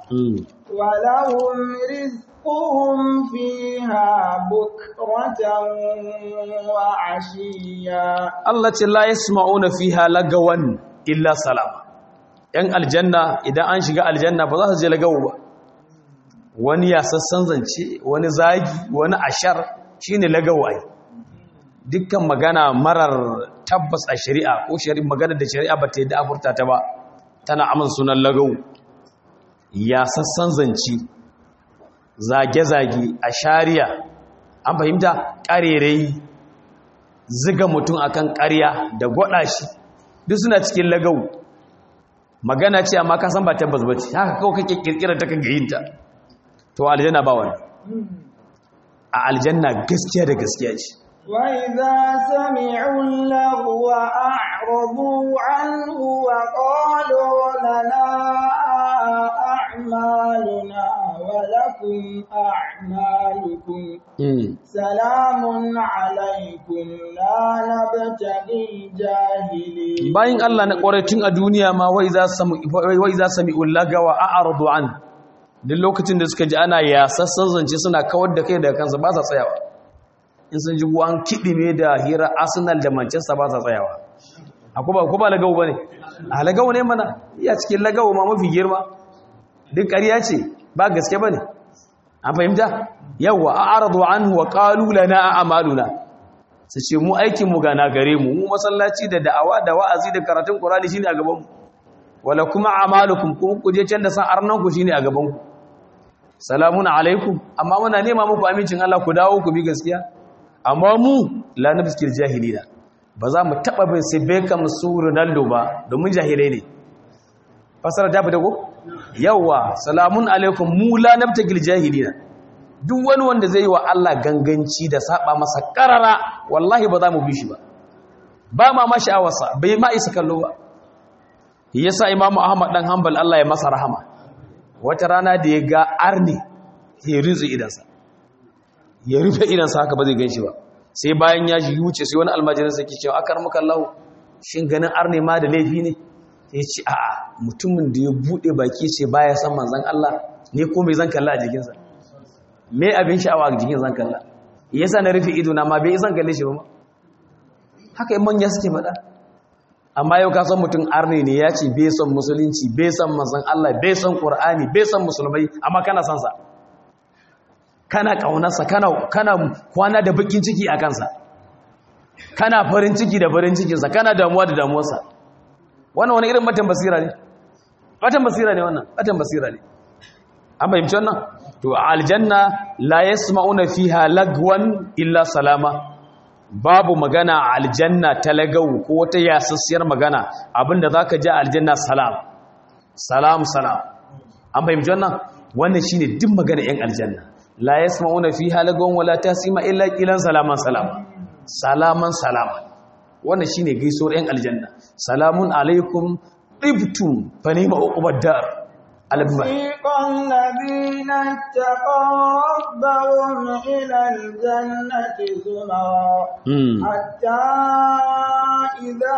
ولهم رزقهم فيها بكرة وعشيا Allah ce la yasma'una fiha lagawan illa salama yan aljanna idan an shiga aljanna ba za su je lagawo ba wani ya sassan zance wani zagi wani ashar shine lagawo ai dukkan magana marar tabbas a shari'a ko shari'a magana da shari'a ba ta yi da afurta ta ba tana amin sunan lagawo ya sassan zance zage-zage a shari'a an fahimta ƙarerai ziga mutum akan ƙarya da gwada shi duk suna cikin lagau magana ce amma ka san ba tabbas ba ce haka kawai kake kirkirar ta kaga yinta to aljanna ba wani a aljanna gaskiya da gaskiya ce وإذا سمعوا اللغو أعرضوا عنه وقالوا لنا أعمالنا ولكم أعمالكم سلام عليكم لا نبتغي الجاهلين bayan Allah na tun a duniya ma wai za sami wai za sami ullagawa a'radu an duk lokacin da suka ji ana yasassan zance suna kawar da kai daga kansa ba sa tsayawa in sun ji an kidime da hira Arsenal da Manchester ba sa tsayawa akwai ba ko ba lagawo bane a lagawo ne mana iya cikin lagawo ma mafi girma duk ƙarya ce ba gaske bane an fahimta yawa a'radu anhu wa qalu lana a'maluna su ce mu aikin mu gana gare mu mu masallaci da da'awa da wa'azi da karatun Qur'ani shine a gaban mu wala kuma a'malukum ku ku je can da san arnan ku shine a gaban ku salamun alaikum amma muna nema muku amincin Allah ku dawo ku bi gaskiya amma mu la nabskil jahilina ba za mu taba bin sai Beckham su Ronaldo ba domin jahilai ne fasara ta fita ko yawa salamun alaikum mu la nabtagil jahilina duk wani wanda zai yi wa Allah ganganci da saba masa karara wallahi ba za mu bi shi ba ba ma ma sha'awarsa bai ma isa kallo ba yasa imamu ahmad dan hanbal Allah ya masa rahama wata rana da ya ga arni ya rinzu idansa ya rufe idansa haka ba zai ganshi ba sai bayan ya ji wuce sai wani almajirin sa ke cewa akar muka Allah shin ganin arni ma da laifi ne ya ce a'a mutumin da ya bude baki ce baya san manzon Allah ne ko mai zan kalla a jikinsa me abin sha'awa a jikin zan kalla yasa na rufe ido na ma bai zan kalle shi ba haka manya suke faɗa amma yau ka san mutum arne ne ya ce bai son musulunci bai son manzon Allah bai son Qur'ani bai son musulmai amma kana son sa kana kaunarsa kana kana kwana da bakin ciki a kansa kana farin ciki da farin cikinsa kana damuwa da damuwarsa wannan wani irin matan basira ne matan basira ne wannan matan basira ne an fahimci wannan to aljanna la yasma'una fiha lagwan illa salama babu magana a aljanna talagau ko wata yasassiyar magana abinda zaka ji a aljanna salam salam salam an fahimci wannan wannan shine duk magana yan aljanna la yasma'una fiha lagwan wala tasima illa qilan salaman salama salaman salama wannan shine gaisuwar yan aljanna salamun alaikum tibtum fa ni'ma uqbad dar alabba وسيق الذين اتقوا ربهم إلى الجنة زمرا حتى إذا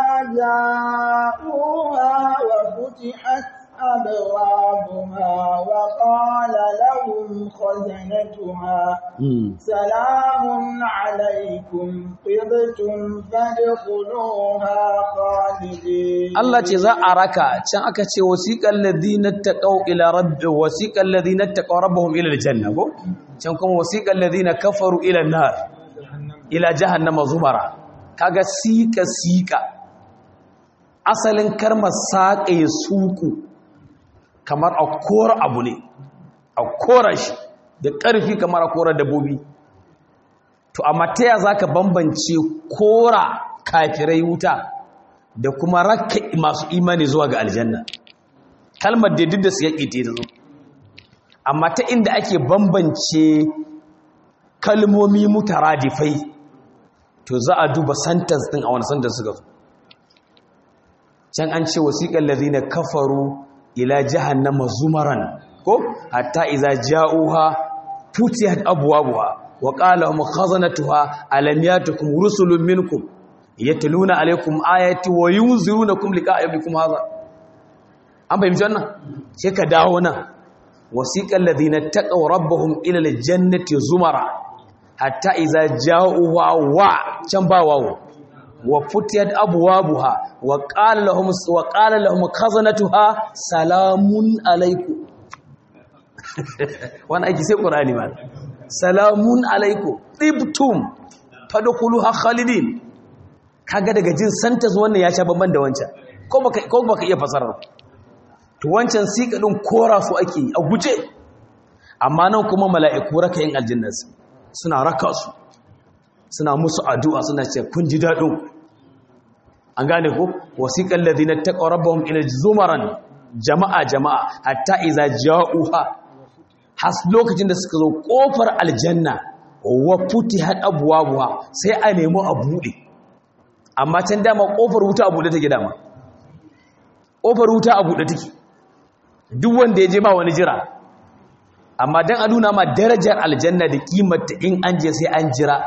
جاءوها وفتحت أبوابها وقال لهم خزنتها سلام عليكم طبتم فادخلوها خالدين Allah ce za a raka can aka ce wasiqal ladina taqaw ila rabbi wasiqal ladina taqaw rabbuhum ila aljanna ko can kuma wasiqal ladina kafaru ila nar ila jahannama zumara kaga sika sika asalin karmar saƙe suku kamar a kora abu ne a kora shi da ƙarfi kamar a kora dabbobi to amma ta ya za ka bambance kora kafirai wuta da kuma rakka masu imani zuwa ga aljanna kalmar da duk da su yaƙi ta zo amma ta inda ake bambance kalmomi mutaradifai to za a duba sentence din a wani sentence suka zo can an ce wasiƙar lazina kafaru ila jahannama zumaran ko hatta iza ja'uha futiyat abwabuha wa qala hum khazanatuha alam yatukum rusulun minkum yatluna alaykum ayati wa yunzirunakum liqa'a yawmikum hadha an fahimci wannan sai ka dawo nan wasiqal ladina taqaw rabbahum ila aljannati zumara hatta iza ja'uha wa can ba wawo wa futiyat abwabuha wa qala lahum wa qala lahum khazanatuha salamun alaykum wannan aiki sai qur'ani ma salamun alaykum tibtum fadkhuluha khalidin kaga daga jin santas wannan ya sha babban da wancan ko baka ko baka iya fasarar to wancan sika din kora su ake a guje amma nan kuma mala'iku raka yin aljanna suna raka su suna musu addu'a suna ce kun ji daɗin an gane ku wasiƙan ladina taqaw rabbahum ila zumaran jama'a jama'a hatta iza ja'uha has lokacin da suka zo kofar aljanna wa futihat abwabuha sai a nemi a bude amma can dama kofar wuta a bude take dama kofar wuta a bude take duk wanda ya je ba wani jira amma dan a nuna ma darajar aljanna da kimarta in an je sai an jira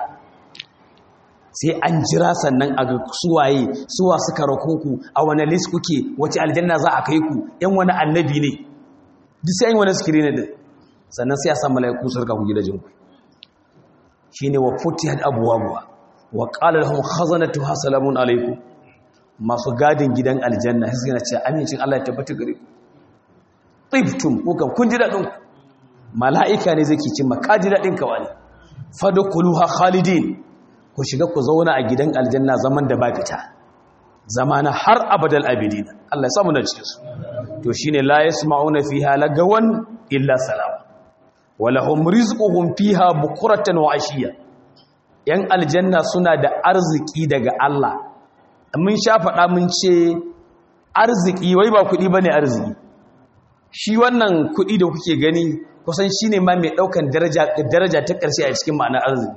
sai an jira sannan a ga suwaye suwa suka rako ku a wani list kuke wace aljanna za a kai ku yan wani annabi ne duk sai wani screen din sannan sai a san malaiku su rika ku gidajen ku shine wa futihat abwabuha wa qala lahum khazanatuha salamun alaikum masu gadin gidan aljanna sai suna ce amincin Allah ya tabbata gare ku tibtum ko kan kun ji dadin ku mala'ika ne zai ci maka ji dadin ka wani fadkhuluha khalidin ku shiga ku zauna a gidan aljanna zaman da ba fita zamana har abadal abidin Allah ya samu da cikin su to shine la yasma'una fiha lagawan illa salam walahum rizquhum fiha bukratan wa ashiya yan aljanna suna da arziki daga Allah mun sha faɗa mun ce arziki wai ba kuɗi bane arziki shi wannan kuɗi da kuke gani kusan shine ma mai ɗaukan daraja daraja ta ƙarshe a cikin ma'anar arziki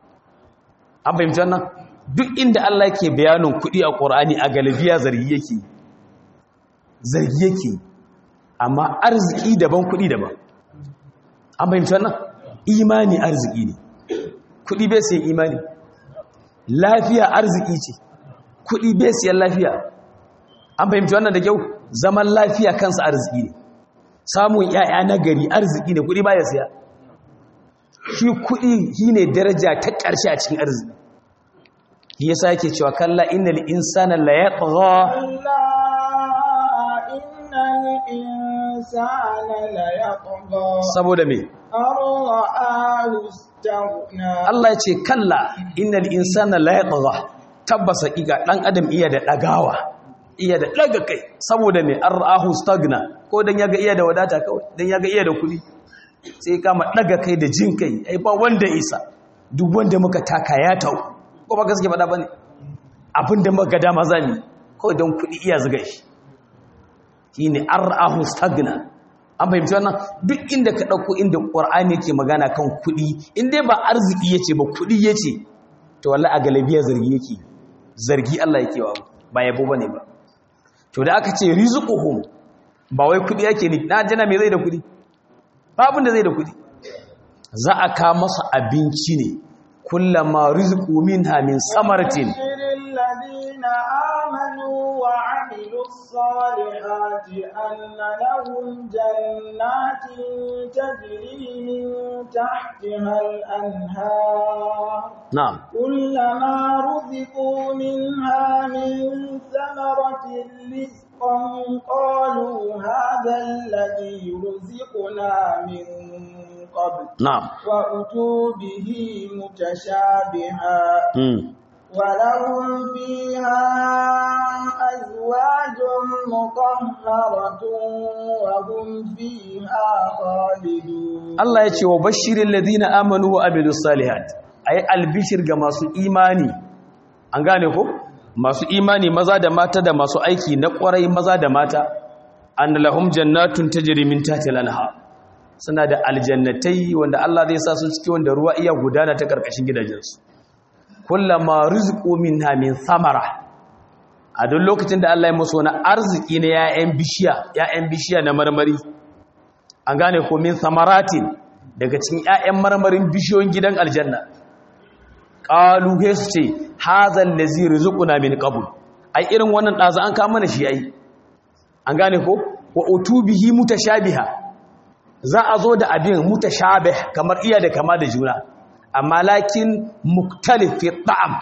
an fahimci wannan duk inda Allah yake bayanin kuɗi a ƙorani a galibiya zargi yake zargi yake amma arziki daban kuɗi daban an fahimci wannan imani arziki ne kuɗi bai siyan imani lafiya arziki ce kuɗi bai siyan lafiya an fahimci wannan da kyau zaman lafiya kansa arziki ne samun 'ya'ya na gari arziki ne kuɗi ba ya siya shi kuɗi shi ne daraja ta ƙarshe a cikin arziki yasa yake cewa kalla innal insana la yatgha كلا إن الإنسان ليطغى saboda me أن رآه استغنى Allah ya ce kalla innal insana la yatgha tabbas hakika dan adam iya da dagawa iya da daga kai saboda me arahu stagna ko dan yaga iya da wadata kawai dan yaga iya da kudi sai kama daga kai da jin kai ai ba wanda isa duk wanda muka taka ya tau ko ba gaske faɗa bane abinda muka ga dama zani kawai dan kudi iya zuga shi shine arahu stagna an fahimci wannan duk inda ka ɗauko inda ƙwar'ani yake magana kan kuɗi in dai ba arziki ya ce ba kuɗi ya ce to wallahi a galabiya zargi yake zargi Allah yake wa ba yabo ba ne ba to da aka ce rizquhum ba wai kuɗi yake ni na jana me zai da kuɗi ba abin da zai da kuɗi za a ka masa abinci ne kullama rizqu minha min samaratin بشر الذين آمنوا وعملوا الصالحات أن لهم جنات تجري من تحتها الأنهار na'am كلما رزقوا منها من ثمرة رزقا قالوا هذا الذي رزقنا من قبل na'am وأتوا به متشابها mm. ولهم فيها أزواج مطهرة وهم فيها خالدون Allah ya ce wa bashirin ladina amanu wa amilu salihat ayi albishir ga masu imani an gane ko masu imani maza da mata da masu aiki na kwarai maza da mata an lahum jannatun tajri min tahtiha al-anhar suna da aljannatai wanda Allah zai sa su ciki wanda ruwa iya gudana ta karkashin gidajensu kullama rizqu minha min samara a duk lokacin da Allah ya musu wani arziki na 'ya'yan bishiya 'ya'yan bishiya na marmari an gane ko min samaratin daga cikin 'ya'yan marmarin bishiyoyin gidan aljanna qalu he su ce hazal ladzi rizquna min qabl ai irin wannan dazu an kawo mana shi ai an gane ko wa utubihi mutashabiha za a zo da abin mutashabih kamar iya da kama da juna amma lakin muktalif fi ta'am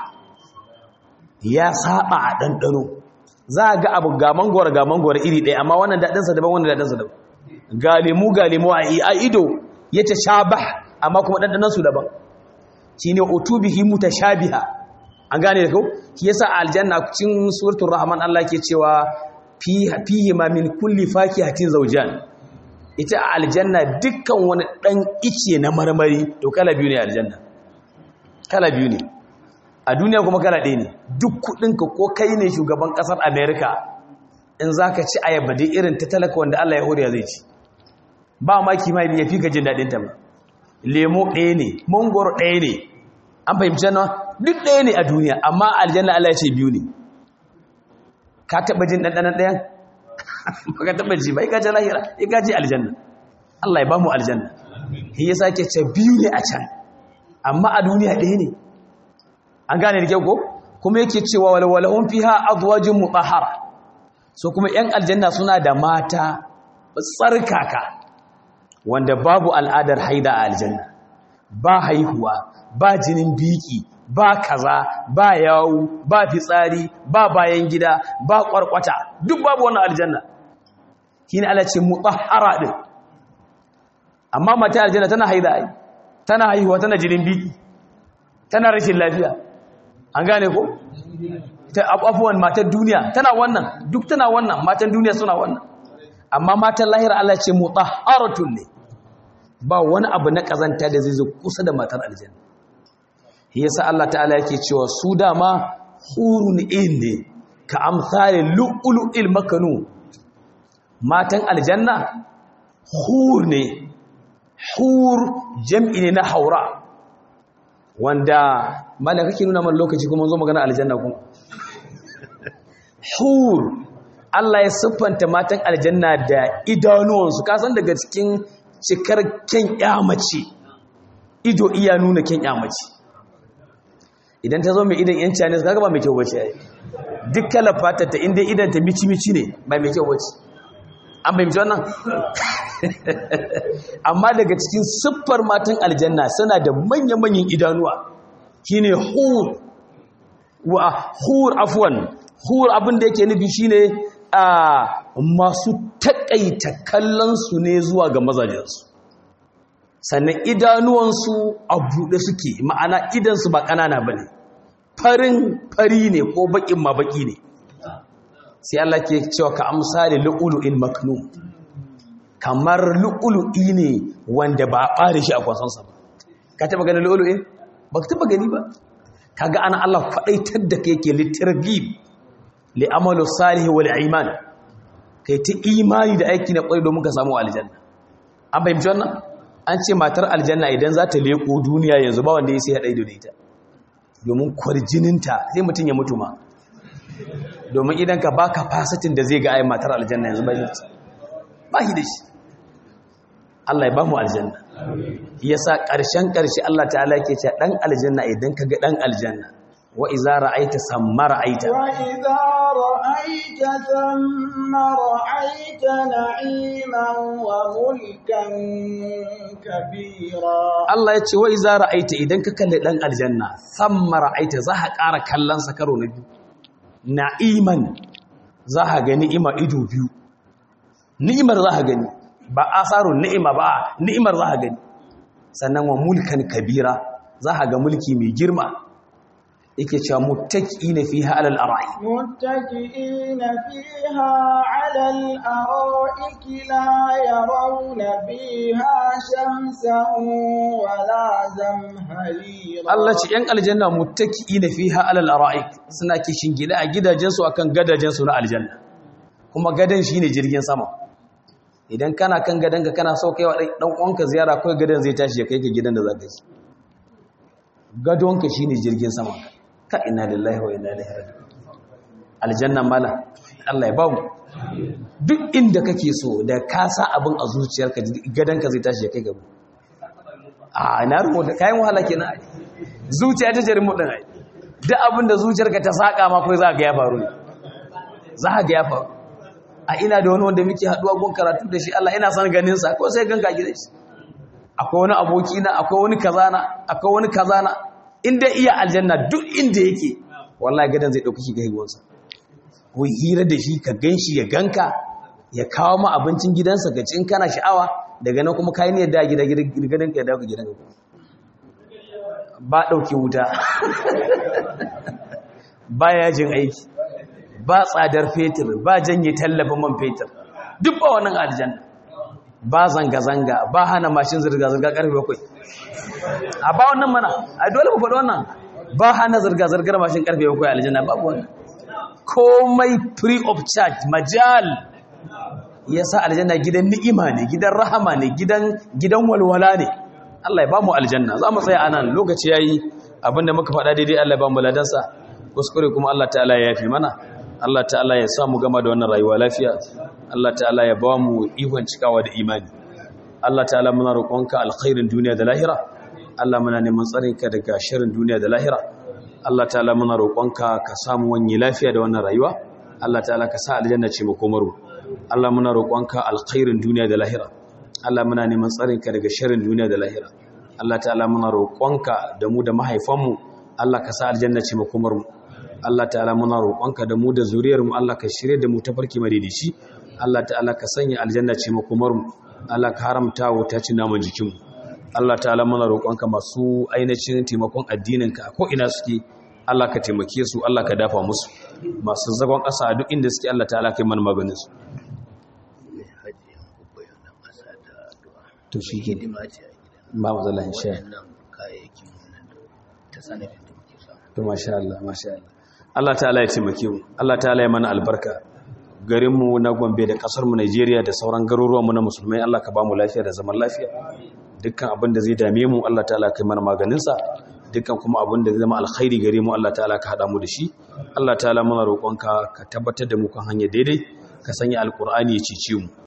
ya saba a dandano za a ga abu ga mangwara ga mangwara iri ɗaya amma wannan daɗinsa daban wannan daɗinsa daban galimu galimu a ido ya ta shabah amma kuma ɗanɗanansu daban shi ne otubihi mutashabiha an gane da kau shi yasa aljanna cikin suratul rahman Allah ke cewa fihi ma min kulli fakihatin zawjan ita a aljanna dukkan wani dan ice na marmari to kala biyu ne aljanna kala biyu ne a duniya kuma kala ɗaya ne duk kuɗinka ko kai ne shugaban ƙasar america in za ka ci ayaba dai irin ta talaka wanda Allah ya horiya zai ci ba ma kima ya fi ka jin daɗin ta ba lemo ɗaya ne mangoro ɗaya ne an fahimci na duk ɗaya ne a duniya amma aljanna Allah ya ce biyu ne ka taɓa jin ɗanɗanan ɗayan ba ka taɓa ji ba ya gaji lahira ya gaji aljanna Allah ya ba mu aljanna shi ya sake ce biyu ne a can amma a duniya ɗaya ne an gane da kyau ko kuma yake cewa walwalahun fiha azwajin mutahhara so kuma ‘yan aljanna suna da mata tsarkaka wanda babu al'adar haida a aljanna ba haihuwa ba jinin biki ba kaza ba yawu ba fitsari ba bayan gida ba kwarkwata duk babu wannan aljanna shi ne ala ce mutahara ɗin amma mata aljanna tana haida ai tana haihuwa tana jinin biki tana rashin lafiya an gane ko? ta abubuwan matan duniya tana wannan duk tana wannan matan duniya suna wannan amma matan lahira Allah ce mutahharatun ne ba wani abu na kazanta da zai zo kusa da matar aljanna shi yasa Allah ta'ala yake cewa su dama hurun in ne ka amsalin lu'lu'il makanu matan aljanna hur ne hur jam'i ne na haura wanda malaka kake nuna man lokaci kuma zo magana aljanna kuma hur Allah ya siffanta matan aljanna da idanuwansu kasan daga cikin cikar kyan yamace ido iya nuna kyan yamace idan ta zo mai idan yan chinese kaga ba mai kyau bace ai duk kalar fatar ta inda idan ta mici-mici ne ba mai kyau bace an fahimci wannan amma daga cikin siffar matan aljanna suna da manya-manyan idanuwa shine hur wa hur afwan hur abin da yake nufi shine a masu takaita kallon su ne zuwa ga mazajensu sannan idanuwansu a buɗe suke ma'ana idansu ba ƙanana ba ne farin fari ne ko baƙin ma baƙi ne sai Allah ke cewa ka amsali lu'ulu'in maknun kamar lu'ulu'i ne wanda ba a ɓare shi a kwasansa ba ka taɓa ganin lu'ulu'in ba ka taɓa gani ba ka ga ana Allah kwaɗaitar da ka yake littargib li'amalu salihi wal iman kai ta imani da aiki na ƙwai domin ka samu aljanna an fahimci wannan an ce matar aljanna idan za ta leƙo duniya yanzu ba wanda ya sai haɗa ido da ita domin kwarjininta sai mutum ya mutu ma domin idan ka baka fasatin da zai ga ai matar aljanna yanzu ba shi ba shi da shi Allah ya ba mu aljanna yasa ƙarshen ƙarshe Allah ta'ala yake cewa dan aljanna idan ka ga dan aljanna wa iza ra'aita samma ra'aita wa idza ra'aita thamma ra'aita na'iman wa mulkan kabira Allah ya ce wa iza ra'aita idan ka kalle dan aljanna samma ra'aita za ka ƙara kallon sa karo na biyu na'iman za ka ga ni'ima ido biyu ni'imar za ka gani ba asarun ni'ima ba ni'imar za ka gani sannan wa mulkan kabira za ka ga mulki mai girma yake cewa muttaqiina fiha alal ara'i متكئين فيها على الأرائك لا يرون فيها شمسا ولا زمهريرا Allah ce ‘yan aljanna muttaqiina fiha alal ara'ik suna kishin gida a gidajensu akan gadajensu na aljanna kuma gadan shine jirgin sama idan kana kan gadanka kana so kai wa dan uwanka ziyara kai gadan zai tashi ya kai ka gidan da zaka ci gadonka shine jirgin sama ka inna lillahi wa inna ilaihi raji'un aljanna mala Allah ya ba mu duk inda kake so da ka sa abin a zuciyarka gadanka zai tashi ya kai gaba a na rubuta kayan wahala kenan ai zuciya ta jarin mudin ai duk abin da zuciyarka ta saka ma kai za ga ya faru ne za ga ya faru a ina da wani wanda muke haduwa gun karatu da shi Allah ina son ganin sa ko sai ganka gidan shi akwai wani aboki na akwai wani kazana akwai wani kazana inda iya aljanna duk inda yake wallahi gadan zai dauki shi ga higuwansa ko hira da shi ka ganshi ya ganka ya kawo ma abincin gidansa ka cin kana sha'awa daga nan kuma kayi ne da gida gidan ka ya dawo gidan ka ba dauke wuta ba yajin aiki ba tsadar fetur ba janye tallafin man fetur duk ba wannan aljanna ba zanga-zanga ba hana mashin zirga-zirga karfe bakwai a ba wannan mana a dole mu faɗi wannan ba hana zirga-zirgar mashin karfe bakwai aljanna babu wannan komai free of charge majal ya sa aljanna gidan ni'ima ne gidan rahama ne gidan gidan walwala ne Allah ya ba mu aljanna za mu tsaya anan lokaci yayi abinda muka faɗa daidai Allah ya ba mu ladansa kuskure kuma Allah ta'ala ya yafi mana Allah ta'ala ya sa mu gama da wannan rayuwa lafiya Allah ta'ala ya ba mu ihon cikawa da imani Allah ta'ala muna roƙonka alkhairin duniya da lahira Allah muna neman tsarinka daga shirin duniya da lahira Allah ta'ala muna roƙonka ka samu wani lafiya da wannan rayuwa Allah ta'ala ka sa aljanna ce makomaru Allah muna roƙonka alkhairin duniya da lahira Allah muna neman tsarinka daga shirin duniya da lahira Allah ta'ala muna roƙonka da mu da mahaifanmu Allah ka sa aljanna ce makomarmu Allah ta'ala muna roƙonka da mu da zuriyarmu Allah ka shirye da mu tafarki madidici Allah ta'ala ka sanya aljanna ce makomarmu Allah ka haramta wuta ci naman jikinmu Allah ta'ala muna roƙonka masu ainihin taimakon addininka ko ina suke Allah ka taimake su Allah ka dafa musu masu zagon ƙasa a duk inda suke Allah ta'ala kai mana maganin su to shi ke ba mu zala insha to masha Allah masha Allah Allah ta'ala ya taimake mu Allah ta'ala ya mana albarka garinmu na Gombe da kasarmu Najeriya da sauran garuruwanmu na musulmai Allah ka ba mu lafiya da zaman lafiya dukkan abin da zai dame mu Allah ta'ala kai mana maganinsa dukkan kuma abin da zai zama alkhairi gare mu Allah ta'ala ka hada mu da shi Allah ta'ala muna roƙonka ka tabbatar da mu kan hanya daidai ka sanya alkur'ani ya cece mu